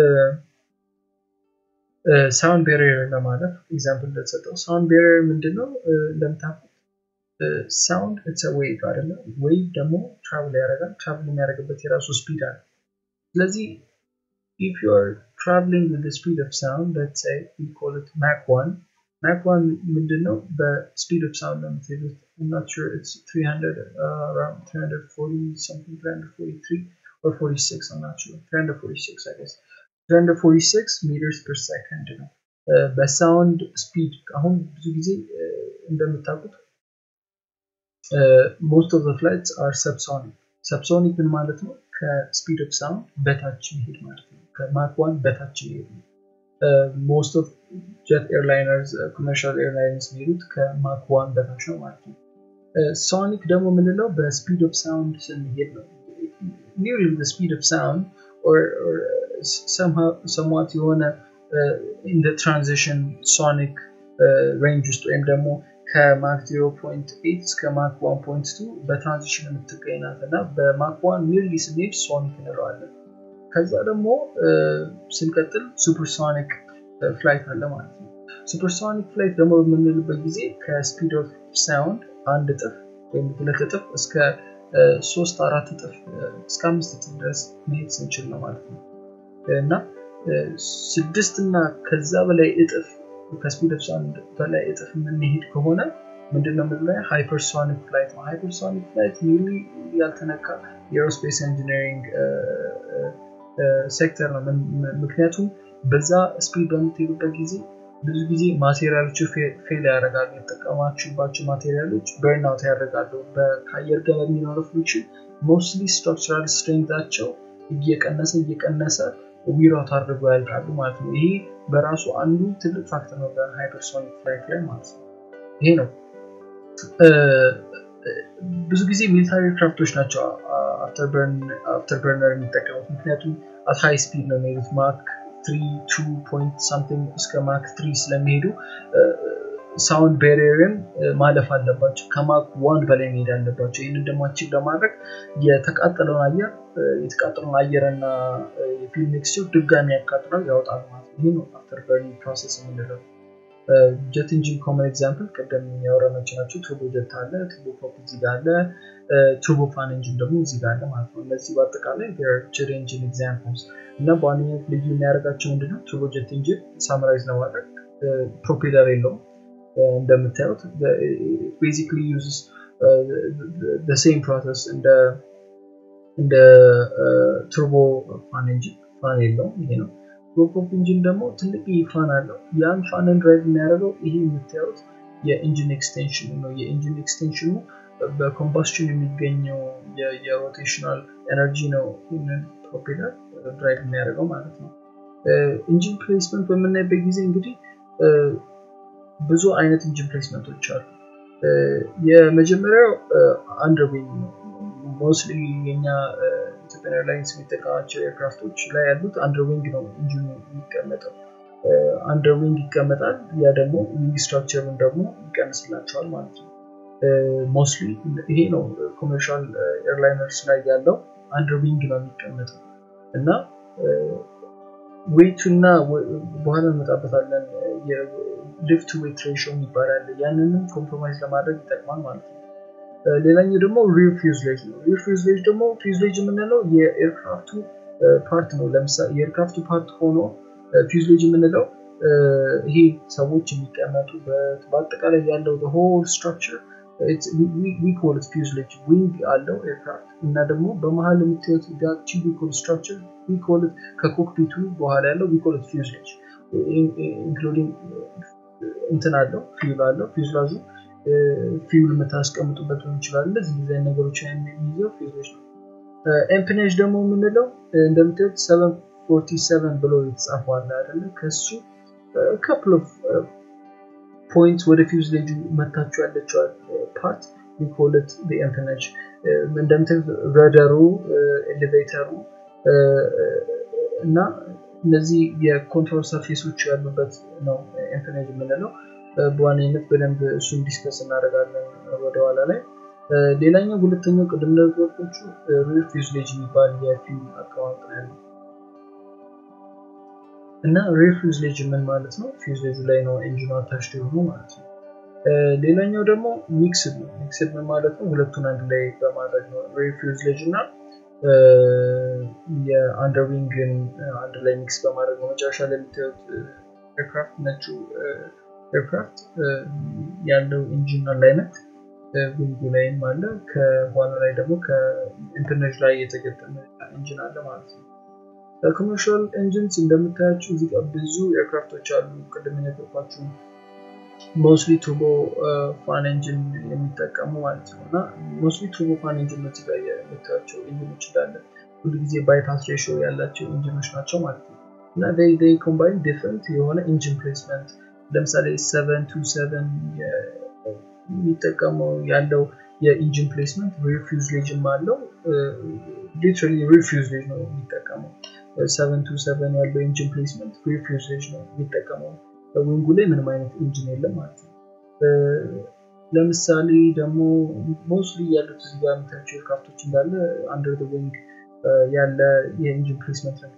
ሳውንድ ቤሪየር ለማለፍ ኤግዛምፕል እንደተሰጠው ሳውንድ ቤሪየር ምንድነው? እንደምታውቁት ሳውንድ ኢትስ ዌቭ አይደለ? ዌቭ ደግሞ ትራቭል ያደርጋል። ትራቭል የሚያደርግበት የራሱ ስፒድ አለ። ስለዚህ if you are traveling with the speed of sound let's say we call it Mach 1 Mach 1 ምንድነው በስፒድ ኦፍ ሳውንድ ነው የምትሄዱት I'm not sure it's 300 uh, around 340 something 343 or 46 I'm not sure 346 I guess 346 meters per second ነው በሳውንድ ስፒድ አሁን ብዙ ጊዜ እንደምታውቁት most of the flights are subsonic subsonic ምን ማለት ነው ከስፒድ ኦፍ ሳውንድ በታች መሄድ ማለት ነው ከማክ ዋን በታች መሄድ ነው ሞስት ኦፍ ጀት ኤርላይነርስ ኮመርሻል ኤርላይነርስ የሚሄዱት ከማክ ዋን በታች ነው ማለት ነው ሶኒክ ደግሞ የምንለው በስፒድ ኦፍ ሳውንድ ስንሄድ ነው ኒርሊ ስፒድ ኦፍ ሳውንድ ሰምዋት የሆነ ኢን ትራንዚሽን ሶኒክ ሬንጅ ውስጥ ወይም ደግሞ ከማክ 0.8 እስከ ማክ 1.2 በትራንዚሽን የምትገኝ ናት እና በማክ 1 ኒርሊ ስንሄድ ሶኒክ እንለዋለን። ከዛ ደግሞ ስንቀጥል ሱፐርሶኒክ ፍላይት አለ ማለት ነው። ሱፐርሶኒክ ፍላይት ደግሞ በምንልበት ጊዜ ከስፒድ ኦፍ ሳውንድ አንድ እጥፍ ወይም ሁለት እጥፍ እስከ ሶስት አራት እጥፍ እስከ አምስት እጥፍ ድረስ መሄድ ስንችል ነው ማለት ነው እና ስድስት እና ከዛ በላይ እጥፍ ከስፒድ ኦፍ ሳውንድ በላይ እጥፍ የምንሄድ ከሆነ ምንድነው የምንለው ሃይፐርሶኒክ ፍላይት ነው። ሃይፐርሶኒክ ፍላይት ኒርሊ ያልተነካ የኤሮስፔስ ኢንጂነሪንግ ሴክተር ነው። ምክንያቱም በዛ ስፒድ በምትሄዱበት ጊዜ ብዙ ጊዜ ማቴሪያሎቹ ፌል ያደርጋሉ። የተጠቀማችሁባቸው ማቴሪያሎች በርን አውት ያደርጋሉ። ከአየር ጋር በሚኖረው ፍሪክሽን ሞስትሊ ስትራክቸራል ስትሬንግዛቸው እየቀነሰ እየቀነሰ ዊራውት አድርገው ያልቃሉ ማለት ነው። ይሄ በራሱ አንዱ ትልቅ ፋክተር ነው በሃይፐርሶኒክ ፍላይት ላይ ማለት ነው። ይሄ ነው ብዙ ጊዜ ሚሊታሪ ኤርክራፍቶች ናቸው አፍተር በርነር የሚጠቀሙት ምክንያቱም አት ሃይ ስፒድ ነው የሚሄዱት ማክ ትሪ ቱ ፖይንት ሳምቲንግ እስከ ማክ ትሪ ስለሚሄዱ ሳውንድ ቤሪየርን ማለፍ አለባቸው። ከማክ ዋን በላይ መሄድ አለባቸው። ይህንን ደግሞ አቺቭ ለማድረግ የተቃጠለውን አየር የተቃጠለውን አየር እና የፊልም ሚክስቸር ድጋሚ ያቃጥለው ያወጣሉ ማለት ነው። ይህ ነው አፍተር በርኒንግ ፕሮሰስ የምንለው። ጀት ኢንጂን ኮመን ኤግዛምፕል ቅድም ያወራናቸው ናቸው። ቱርቦ ጀት አለ፣ ቱርቦ ፕሮፕ እዚህ ጋር አለ፣ ቱርቦ ፋን ኢንጂን ደግሞ እዚህ ጋር አለ ማለት ነው። እነዚህ በአጠቃላይ ጀት ኢንጂን ኤግዛምፕልስ እና በዋነኝነት ልዩ የሚያደርጋቸው ምንድነው? ቱርቦ ጀት ኢንጂን ሳምራይዝ ለማድረግ ፕሮፔለር የለውም እንደምታዩት ቤዚክሊ ዩዝስ ሴም ፕሮሰስ እንደ እንደ ቱርቦ ፋን ኢንጂን ፋን የለውም ይሄ ነው። ቱርቦፕሮፕ ኢንጂን ደግሞ ትልቅ ፋን አለው። ያን ፋንን ድራይቭ የሚያደርገው ይሄ የምታዩት የኢንጂን ኤክስቴንሽኑ ነው። የኢንጂን ኤክስቴንሽኑ በኮምባስሽን የሚገኘው የሮቴሽናል ኤነርጂ ነው ይህንን ፕሮፔለር ድራይቭ የሚያደርገው ማለት ነው። ኢንጂን ፕሌስመንት በምናይበት ጊዜ እንግዲህ ብዙ አይነት ኢንጂን ፕሌስመንቶች አሉ። የመጀመሪያው አንደርዊንግ ነው። ሞስትሊ የኛ ኢትዮጵያን ኤርላይንስ የሚጠቀማቸው ኤርክራፍቶች ላይ ያሉት አንደርዊንግ ነው ኢንጂኑ የሚቀመጠው። አንደርዊንግ ይቀመጣል። ያ ደግሞ ዊንግ ስትራክቸሩን ደግሞ ይቀንስላቸዋል ማለት ነው። ሞስትሊ ይሄ ነው ኮመርሻል ኤርላይነርስ ላይ ያለው አንደርዊንግ ነው የሚቀመጠው እና ዌይቱ እና በኋላ እንመጣበታለን ሊፍት ዌት ሬሽዮ ይባላል። ያንንም ኮምፕሮማይዝ ለማድረግ ይጠቅማል ማለት ነው። ሌላኛው ደግሞ ሪር ፊውዝሌጅ ነው። ሪር ፊውዝሌጅ ደግሞ ፊውዝሌጅ የምንለው የኤርክራፍቱ ፓርት ነው። ለምሳሌ የኤርክራፍቱ ፓርት ሆኖ ፊውዝሌጅ የምንለው ይሄ ሰዎች የሚቀመጡበት በአጠቃላይ ያለው ሆል ስትራክቸር ዊኮልት ፊውዝሌጅ ዊንግ አለው ኤርክራፍት እና ደግሞ በመሀል የምታዩት ዳቺ ዊኮል ስትራክቸር ዊኮልት ከኮክፒቱ በኋላ ያለው ዊኮልት ፊውዝሌጅ ኢንክሉዲንግ እንትን አለው ፊውል አለው ፊውዝላዡ ፊውል የምታስቀምጡበት ሊሆን ይችላል። እንደዚህ ዲዛይን ነገሮች የሚይዘው ፊውዝሌጅ ነው። ኤምፕኔጅ ደግሞ የምንለው እንደምታዩት ሰቨን ፎርቲ ሰቨን ብሎ የተጻፈው አለ አይደለ? ከሱ ካፕል ኦፍ ፖይንት ወደ ፊውዝሌጁ መታችሁ ያለችዋል ፓርት ዊኮልት ኤምፕኔጅ እንደምታዩት ረደሩ፣ ኤሌቬተሩ እና እነዚህ የኮንትሮል ሰርፌሶች ያሉበት ነው ኤምፕኔጅ የምንለው። በዋነኝነት በደንብ እሱን ዲስከስ እናደርጋለን ወደኋላ ላይ። ሌላኛው ሁለተኛው ቅድም ነገሮቹ ሪር ፊውዝሌጅ የሚባል የፊውል አቀማመጥ ነው ያለው እና ሪር ፊውዝሌጅ ምን ማለት ነው? ፊውዝሌጁ ላይ ነው ኤንጂኑ አታችድ የሆኑ ማለት ነው። ሌላኛው ደግሞ ሚክስድ ነው። ሚክስድ ምን ማለት ነው? ሁለቱን አንድ ላይ በማድረግ ነው። ሪር ፊውዝሌጅ እና የአንደርዊንግን አንድ ላይ ሚክስ በማድረግ ነው። መጨረሻ ላይ የምታዩት ኤርክራፍት ነጩ ኤርክራፍት ያለው ኢንጂን አላይመንት ዊንጉ ላይም አለ። ከኋላ ላይ ደግሞ ከኢንተርኔት ላይ የተገጠመ ኢንጂን አለ ማለት ነው። ኮመርሻል ኢንጂንስ እንደምታያቸው እዚህ ጋር ብዙ ኤርክራፍቶች አሉ። ቅድም የነገርኳችሁ ሞስሊ ቱርቦ ፋን ኢንጂን የሚጠቀሙ ማለት ነው እና ሞስሊ ቱርቦ ፋን ኢንጂን ነው እዚህ ጋር የምታያቸው ኢንጂኖች እንዳለ ሁሉ ጊዜ ባይፓስ ሬሽዮ ያላቸው ኢንጂኖች ናቸው ማለት ነው እና ይ ኮምባይን ዲፍረንት የሆነ ኢንጂን ፕሌስመንት ለምሳሌ ሰቨን ቱ ሰቨን የሚጠቀመው ያለው የኢንጂን ፕሌስመንት ሪር ፊውዝሌጅም አለው። ሊትራሊ ሪር ፊውዝሌጅ ነው የሚጠቀመው። ሰቨን ቱ ሰቨን ያለው ኢንጂን ፕሌስመንት ሪር ፊውዝሌጅ ነው የሚጠቀመው። ዊንጉ ላይ ምንም አይነት ኢንጂን የለም ማለት ነው። ለምሳሌ ደግሞ ሞስትሊ ያሉት እዚህ ጋር የምታያቸው ኤርክራፍቶች እንዳለ አንደር ዊንግ ያለ የኢንጂን ፕሌስመንት ነው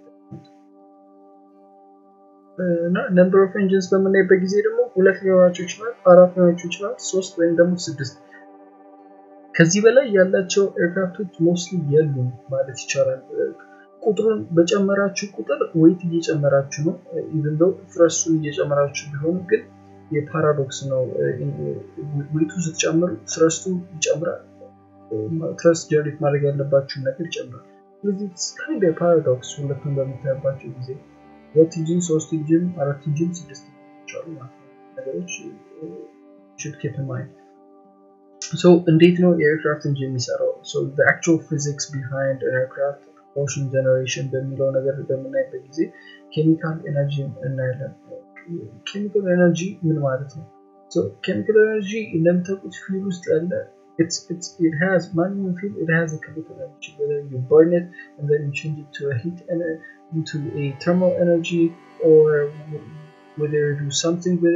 እና ነምበር ኦፍ ኢንጂንስ በምናይበት ጊዜ ደግሞ ሁለት ሊኖራቸው ይችላል፣ አራት ሊኖራቸው ይችላል፣ ሶስት ወይም ደግሞ ስድስት። ከዚህ በላይ ያላቸው ኤርክራፍቶች ሞስትሊ የሉም ማለት ይቻላል። ቁጥሩን በጨመራችሁ ቁጥር ወይት እየጨመራችሁ ነው። ኢቨን ዶ ፍረሱን እየጨመራችሁ ቢሆን ግን የፓራዶክስ ነው። ዌቱ ስትጨምሩ ትረስቱ ይጨምራል። ትረስት ጀነሬት ማድረግ ያለባችሁን ነገር ይጨምራል። ስለዚህ ካይንድ ፓራዶክስ ሁለቱን በምታዩባቸው ጊዜ ሁለት ኢንጂን፣ ሶስት ኢንጂን፣ አራት ኢንጂን፣ ስድስት ኢንጂኖች አሉ ማለት ነው። ነገሮች should keep in mind. So እንዴት ነው የኤርክራፍት ኢንጂን የሚሰራው? So the actual physics behind an aircraft propulsion generation በሚለው ነገር በምናይበት ጊዜ ኬሚካል ኤነርጂ እናያለን። ኬሚካል ኤነርጂ ምን ማለት ነው? ኬሚካል ኤነርጂ እንደምታውቁት ፊል ውስጥ ያለ it's it's it has manual fuel it has a chemical energy whether you burn it and then you change it to a heat energy into a thermal energy or whether you do something with it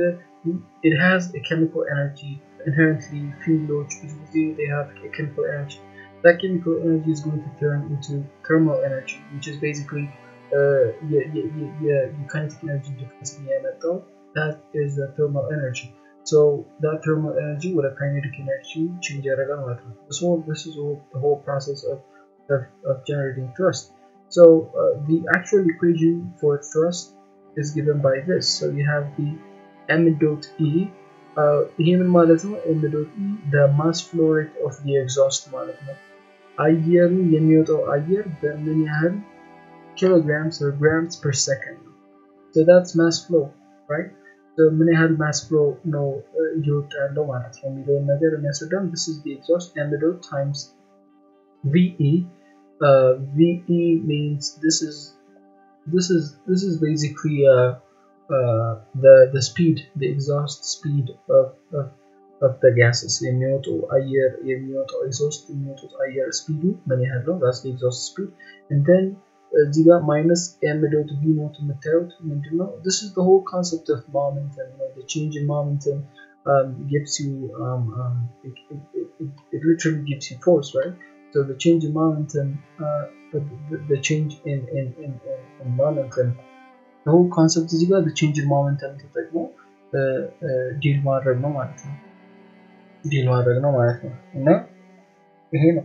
it has a chemical energy inherently fuel they have a chemical energy that chemical energy is going to turn into thermal energy which is basically uh, የካይነቲክ ኤነርጂ ዲፍረንስ የሚያመጣው that is the thermal energy so that thermal energy ወደ kinetic energy change ያደርጋል ማለት ነው this whole this is all, the whole process of, of, of generating thrust so uh, the actual equation for thrust is given by this so you have the m dot e ይሄ ምን ማለት ነው m dot e the mass flow rate of the exhaust ማለት ነው አየሩ የሚወጣው አየር በምን ያህል kilograms or grams per second so that's mass flow right so ምን ያህል mass flow ነው እየወጣ ያለው ማለት ነው የሚለውን ነገር የሚያስረዳም this is the exhaust m dot times ve uh, ve means this is this is this is basically uh, uh, the the speed the exhaust speed of, of of the gases የሚወጡ አየር የሚወጣው ኤግዞስት የሚወጡት አየር ስፒዱ ምን ያህል ነው that's the exhaust speed and then እዚህ ጋር ማይነስ ኤም ዶት ቪ ኖት የምታዩት ምንድን ነው this is the whole concept of momentum you know, the change in momentum um, gives you um, um, it, it, it, it literally gives you force right so the change in momentum uh, the, the, the change in, in, in, in momentum the whole concept እዚህ ጋር the change in momentum ተጠቅሞ ዲል ማድረግ ነው ማለት ነው ዲል ማድረግ ነው ማለት ነው እና ይሄ ነው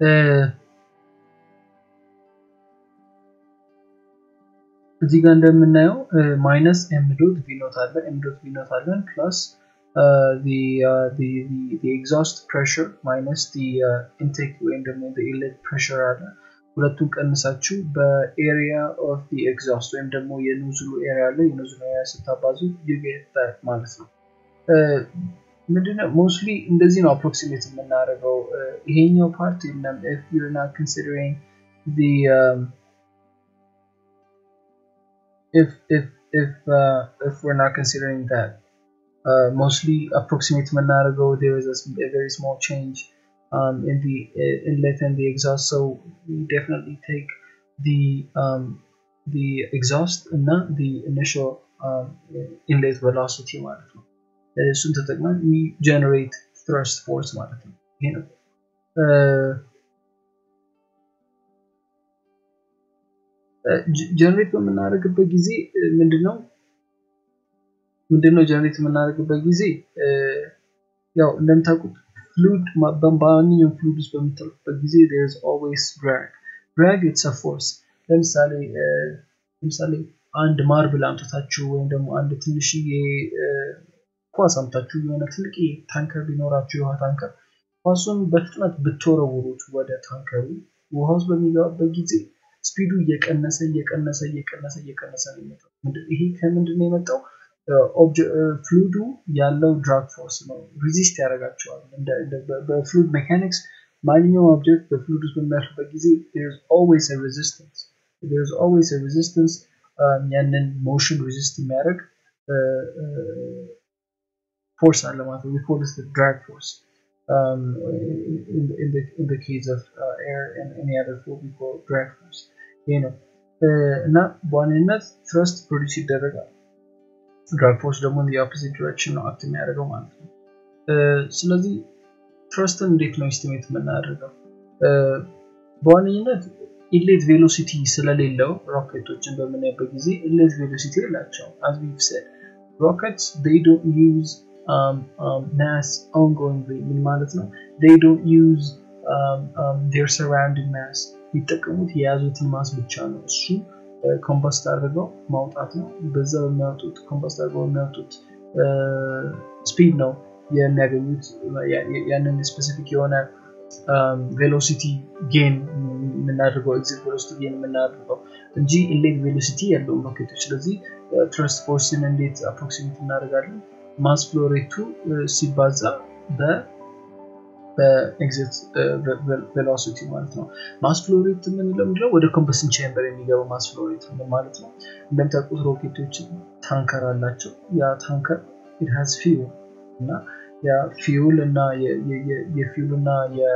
እዚህ ጋር እንደምናየው ማይነስ ኤም ዶት ቪኖት አለ ኤም ዶት ቪኖት አለን ፕላስ ኤግዛስት ፕሬሽር ማይነስ ኢንቴክ ወይም ደግሞ ኢንሌት ፕሬሽር አለ ሁለቱን ቀንሳችሁ በኤሪያ ኦፍ ኤግዛስት ወይም ደግሞ የኑዝሉ ኤሪያ አለ የኑዝሉ ኤሪያ ስታባዙ ዩጌት ማለት ነው ምንድነው ሞስትሊ እንደዚህ ነው አፕሮክሲሜት የምናደርገው ይሄኛው ፓርት የለም if you're not considering the um, if if if uh, if we're not considering that uh, mostly approximate የምናደርገው there is a, a very small change um, in the uh, inlet and the exhaust so we definitely take the um, the exhaust እና the initial um, inlet velocity ማለት ነው እሱን ተጠቅመን ጀነሬት ትረስት ፎርስ ማለት ነው ይሄ ነው ጀነሬት በምናደርግበት ጊዜ ምንድነው ምንድነው ጀነሬት የምናደርግበት ጊዜ ያው እንደምታውቁት ፍሉድ በማንኛውም ፍሉድ ውስጥ በምታልፉበት ጊዜ there's always drag drag it's a force ለምሳሌ ለምሳሌ አንድ ማርብል አምጥታችሁ ወይም ደግሞ አንድ ትንሽዬ ኳስ አምጥታችሁ የሆነ ትልቅ ታንከር ቢኖራችሁ የውሃ ታንከር ኳሱን በፍጥነት ብትወረውሩት ወደ ታንከሩ ውሃ ውስጥ በሚገባበት ጊዜ ስፒዱ እየቀነሰ እየቀነሰ እየቀነሰ እየቀነሰ ነው የመጣው ይሄ ከምንድን ነው የመጣው ፍሉዱ ያለው ድራግ ፎርስ ነው ሪዚስት ያደርጋቸዋል በፍሉድ ሜካኒክስ ማንኛውም ኦብጀክት በፍሉድ ውስጥ በሚያልፍበት ጊዜ ኦልዌይስ ሬዚስተንስ ኦልዌይስ ሬዚስተንስ ያንን ሞሽን ሪዚስት የሚያደርግ force አለ ማለት ነው we call this the drag force um, in, the, in, the, in the case of uh, air and any other fluid we call drag force ይሄ ነው እና በዋነኝነት ትረስት ፕሮዲስ ይደረጋል ድራግ ፎርስ ደግሞ የኦፖዚት ዲሬክሽን ነው አክት የሚያደርገው ማለት ነው ስለዚህ ትረስትን እንዴት ነው ኤስቲሜት የምናደርገው በዋነኝነት ኢሌት ቬሎሲቲ ስለሌለው ሮኬቶችን በምናይበት ጊዜ ኢሌት ቬሎሲቲ የላቸው as we've said rockets they don't use um, um, mass ongoingly ምን ማለት ነው they don't use um, um, their surrounding mass የሚጠቀሙት የያዙትን ማስ ብቻ ነው እሱ ኮምፖስት አድርገው ማውጣት ነው በዛ በሚያወጡት ኮምፖስት አድርገው የሚያወጡት ስፒድ ነው የሚያገኙት ያንን ስፔሲፊክ የሆነ ቬሎሲቲ ጌን የምናደርገው ኤግዚት ቬሎሲቲ ጌን የምናደርገው እንጂ ኢሌት ቬሎሲቲ ያለውም ሮኬቶች ስለዚህ ትረስት ፎርስን እንዴት አፕሮክሲሜት እናደርጋለን ማስ ፍሎሬቱ ሲባዛ በ በኤግዚት ቬሎሲቲ ማለት ነው ማስ ፍሎሬት የምንለው ምንድነው ወደ ኮምበስን ቼምበር የሚገባው ማስ ፍሎሬት ማለት ነው እንደምታውቁት ሮኬቶች ታንከር አላቸው ያ ታንከር ኢት ሃዝ ፊውል እና ያ ፊውል እና የፊውል እና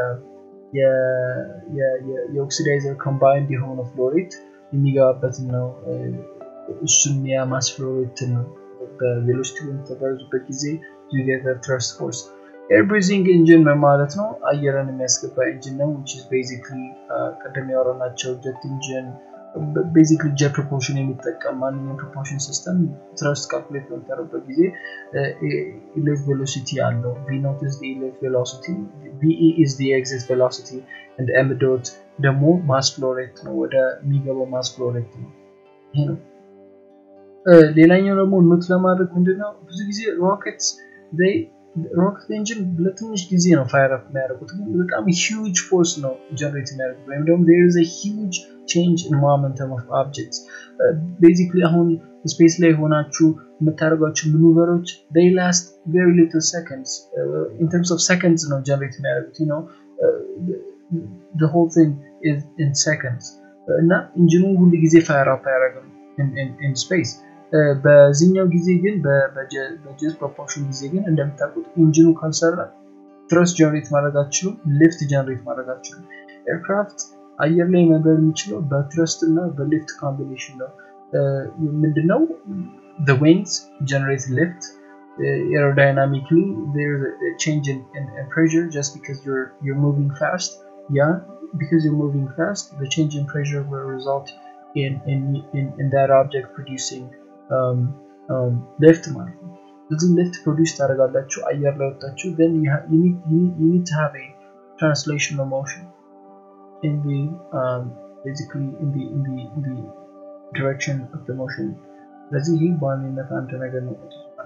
የኦክሲዳይዘር ኮምባይንድ የሆነ ፍሎሬት የሚገባበትን ነው እሱም የማስ ፍሎሬትን በቬሎሲቲ በምትጓዙበት ጊዜ ዩ ጌት ትረስት ፎርስ ኤር ብሪዚንግ ኢንጂን ምን ማለት ነው አየርን የሚያስገባ ኢንጂን ነው ዊች ኢዝ ቤዚክሊ ቅድም ያወራናቸው ጀት ኢንጂን ቤዚክሊ ጀት ፕሮፖርሽን የሚጠቀም ማንኛውም ፕሮፖርሽን ሲስተም ትረስት ካልኩሌት በምታደርበት ጊዜ ኢሌት ቬሎሲቲ አለው ቪ ኖት ኢዝ ኢሌት ቬሎሲቲ ቪኢ ኢዝ ኤግዚት ቬሎሲቲ እንደ ኤም ዶት ደግሞ ማስ ፍሎሬት ነው ወደ የሚገባው ማስ ፍሎሬት ነው ይሄ ነው ሌላኛው ደግሞ ኖት ለማድረግ ምንድነው ብዙ ጊዜ ሮኬትስ ሮኬት ኢንጂን ለትንሽ ጊዜ ነው ፋየር አፕ የሚያደርጉት ግን በጣም ሂውጅ ፎርስ ነው ጀነሬት የሚያደርጉት ወይም ደግሞ ዜር ኢዝ ሂውጅ ቼንጅ ኢን ሞመንተም ኦፍ ኦብጀክትስ ቤዚክሊ አሁን ስፔስ ላይ ሆናችሁ የምታደርጓቸው ማኑቨሮች ዴይ ላስት ቬሪ ሊትል ሰከንድስ ኢን ተርምስ ኦፍ ሰከንድስ ነው ጀነሬት የሚያደርጉት ነው the whole thing is in seconds እና ኢንጂኑ ሁሉ ጊዜ ፋየር አፕ አያደርግም ኢን ስፔስ በዚህኛው ጊዜ ግን በጀት ፕሮፖርሽን ጊዜ ግን እንደምታውቁት ኢንጂኑ ካልሰራ ትረስት ጀነሬት ማድረግ አትችሉም ሊፍት ጀነሬት ማድረግ አትችሉም ኤርክራፍት አየር ላይ መብረር የሚችለው በትረስት እና በሊፍት ኮምቢኔሽን ነው ምንድነው wings generate lift uh, aerodynamically there's a, a change in, in, in pressure just because you're you're moving fast yeah because you're moving fast the change in pressure will result in in in, in that object producing um, um, lift ማለት ነው እዚህ lift produce ታደርጋላችሁ አየር ላይ ወጣችሁ then you, ha- you, need, you, need, you need to have a translational motion in the um, basically in the in the in the direction of the motion ስለዚህ ይህ በዋነኝነት አንድ ነገር ነው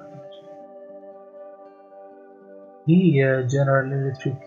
ይህ የጀነራል ኤሌክትሪክ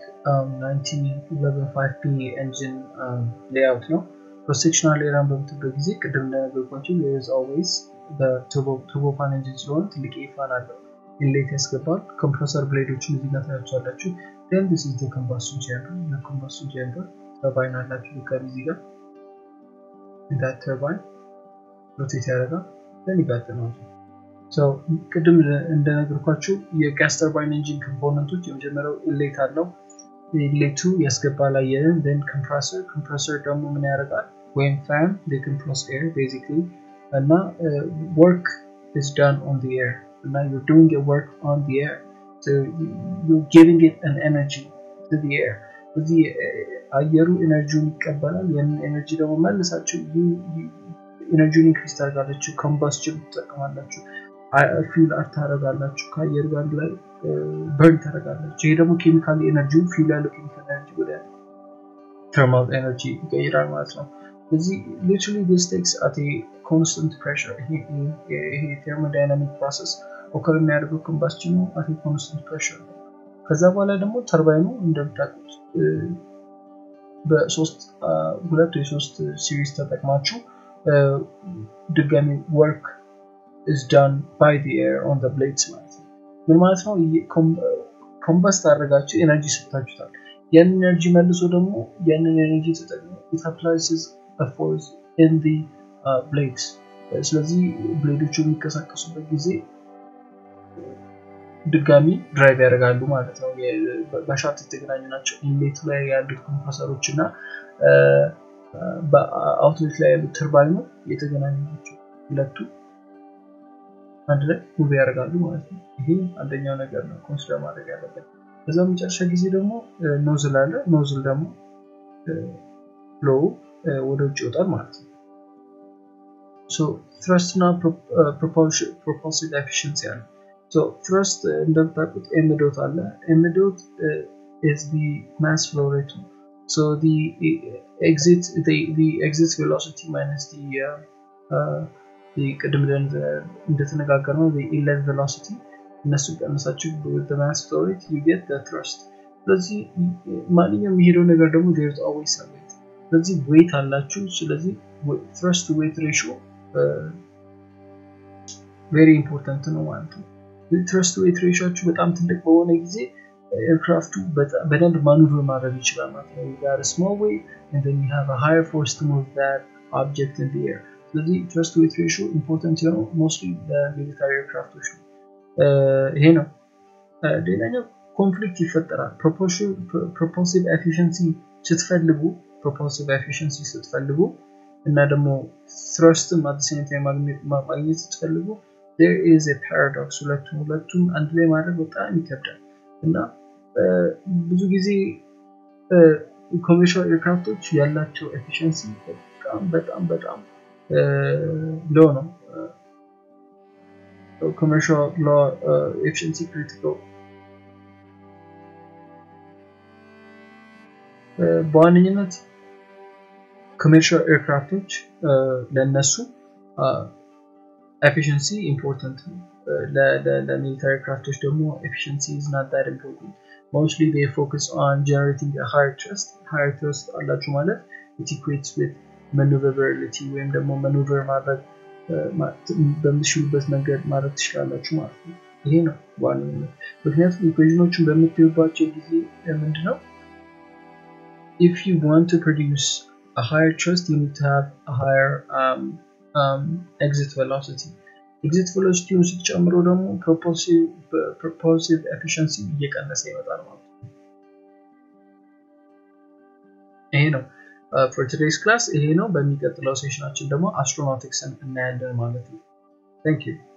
1911 ፒ ኤንጂን ሌአውት ነው ፕሮሴክሽናል ኤራን በምትበት ጊዜ ቅድም እንደነገርኳቸው ዝ ኦልዌይስ ቱርቦ ፋን ኤንጂን ስለሆነ ትልቅ ፋን አለው ኢንሌት ያስገባል ኮምፕረሰር ብሌዶችን እዚህ ጋር ታያቸዋላችሁ ን ስ ኢዝ ኮምባስን ቼምበር የኮምባስን ቼምበር ተርባይን አላችሁ ልካል እዚህ ጋር ዳት ተርባይን ሮቴት ያደርጋል ን ይቀጥላል ቅድም እንደነገርኳችሁ የጋስ ተርባይን ኢንጂን ኮምፖነንቶች የመጀመሪያው ኢሌት አለው ኢሌቱ ያስገባል አየርን ን ኮምፕረሰር ኮምፕረሰር ደግሞ ምን ያደርጋል ወይም ፋን ኮምፕረስ ኤር ቤዚክሊ እና ወርክ is done on the air እና you're doing a work on the air so you're giving it an energy to the air እዚህ አየሩ ኤነርጂውን ይቀበላል ያንን ኤነርጂ ደግሞ መልሳችሁ ኤነርጂውን ኢንክሪስ ታደርጋላችሁ ኮምባስችን ትጠቀማላችሁ ፊል አር ታደረጋላችሁ ከአየር ጋር ላይ በርን ታደረጋላችሁ ይሄ ደግሞ ኬሚካል ኤነርጂውን ፊል ያለው ኬሚካል ኤነርጂ ወደ ተርማል ኤነርጂ ይቀይራል ማለት ነው እዚህ ሊትራሊ ዲስ ቴክስ አት ኮንስታንት ፕሬሽር ይሄ ቴርሞዳይናሚክ ፕሮሰስ ኦከር የሚያደርገው ኮምባስችኑ አት ኮንስታንት ፕሬሽር ነው ከዛ በኋላ ደግሞ ተርባይኑ እንደምታውቁት በሶስት ሁለት ወይ ሶስት ሲሪስ ተጠቅማችሁ ድጋሚ ወርክ is done by the air on the blades ማለት ነው ምን ማለት ነው ኮምበስት አድርጋችሁ ኤነርጂ ሰጥታችሁታል ያንን ኤነርጂ መልሶ ደግሞ ያንን ኤነርጂ ተጠቅሞ it applies a force in the uh, blades ስለዚህ ብሌዶቹ የሚንቀሳቀሱበት ጊዜ ድጋሚ ድራይቭ ያደርጋሉ ማለት ነው በሻፍት የተገናኙ ናቸው ኢንሌቱ ላይ ያሉት ኮምፕረሰሮች እና በአውትሌት ላይ ያሉት ተርባይኑ የተገናኙ ናቸው ሁለቱ አንድ ላይ ሙቭ ያደርጋሉ ማለት ነው ይሄ አንደኛው ነገር ነው ኮንሲደር ማድረግ ያለበት በዛ መጨረሻ ጊዜ ደግሞ ኖዝል አለ ኖዝል ደግሞ ፍሎው ወደ ውጭ ይወጣል ማለት ነው ትረስት እና ፕሮፖልሲቭ ኤፊሽንሲ አለ ትረስት እንደምታውቁት ኤምዶት አለ ኤምዶት is the mass flow rate so the exit the, the exit velocity minus the uh, uh, ቅድም እንደተነጋገር ነው ኢለት ቬሎሲቲ እነሱ ቀነሳችሁ ማስ ፍሎሬት ዩጌት ትረስት ስለዚህ ማንኛውም የሚሄደው ነገር ደግሞ ዜርዝ ኦልዌይስ ዌት ስለዚህ ዌት አላችሁ ስለዚህ ትረስት ዌት ሬሾ ቬሪ ኢምፖርታንት ነው ማለት ነው ትረስት ዌት ሬሾችሁ በጣም ትልቅ በሆነ ጊዜ ኤርክራፍቱ በደንብ ማኑቨር ማድረግ ይችላል ማለት ነው ጋር ስሞል ዌት and then you have a higher force to move that object in the air ስለዚህ ትረስት ዌት ሬሾ ኢምፖርታንት የሆነው ሞስትሊ በሚሊታሪ ኤርክራፍቶች ነው ይሄ ነው ሌላኛው ኮንፍሊክት ይፈጠራል ፕሮፖልሲቭ ኤፊሽንሲ ስትፈልጉ ፕሮፖልሲቭ ኤፊሽንሲ ስትፈልጉ እና ደግሞ ትረስትም አዲስ ማግኘት ስትፈልጉ there is a paradox ሁለቱም ሁለቱም አንድ ላይ ማድረግ በጣም ይከብዳል እና ብዙ ጊዜ ኮሜርሻል ኤርክራፍቶች ያላቸው ኤፊሽንሲ በጣም በጣም በጣም ሎ ነው ኮሜርሻል ሎ ኤፊሽንሲ ክሪቲካል በዋነኝነት ኮሜርሻል ኤርክራፍቶች ለነሱ ኤፊሽንሲ ኢምፖርታንት ነው ለሚሊታሪ ክራፍቶች ደግሞ ኤፊሽንሲ is not that important mostly they focus on generating a higher trust higher trust አላችሁ ማለት it equates with maneuverability ወይም ደግሞ ማኑቨር ማድረግ በምትችሉበት መንገድ ማድረግ ትችላላችሁ ማለት ነው ይሄ ነው በዋነኝነት ምክንያቱም ኢኩዌዥኖችን በምትዩባቸው ጊዜ ምንድነው if you want to produce a higher trust you need to have a higher um, um, exit velocity ኤግዚት ቬሎሲቲውን ስትጨምሮ ደግሞ ፕሮፖሲቭ ኤፊሽንሲ እየቀነሰ ይመጣል ማለት ነው ይሄ ነው ፎር ቱዴይስ ክላስ ይሄ ነው በሚቀጥለው ሴሽናችን ደግሞ አስትሮናውቲክስን እናያለን ማለት ነው ታንክ ዩ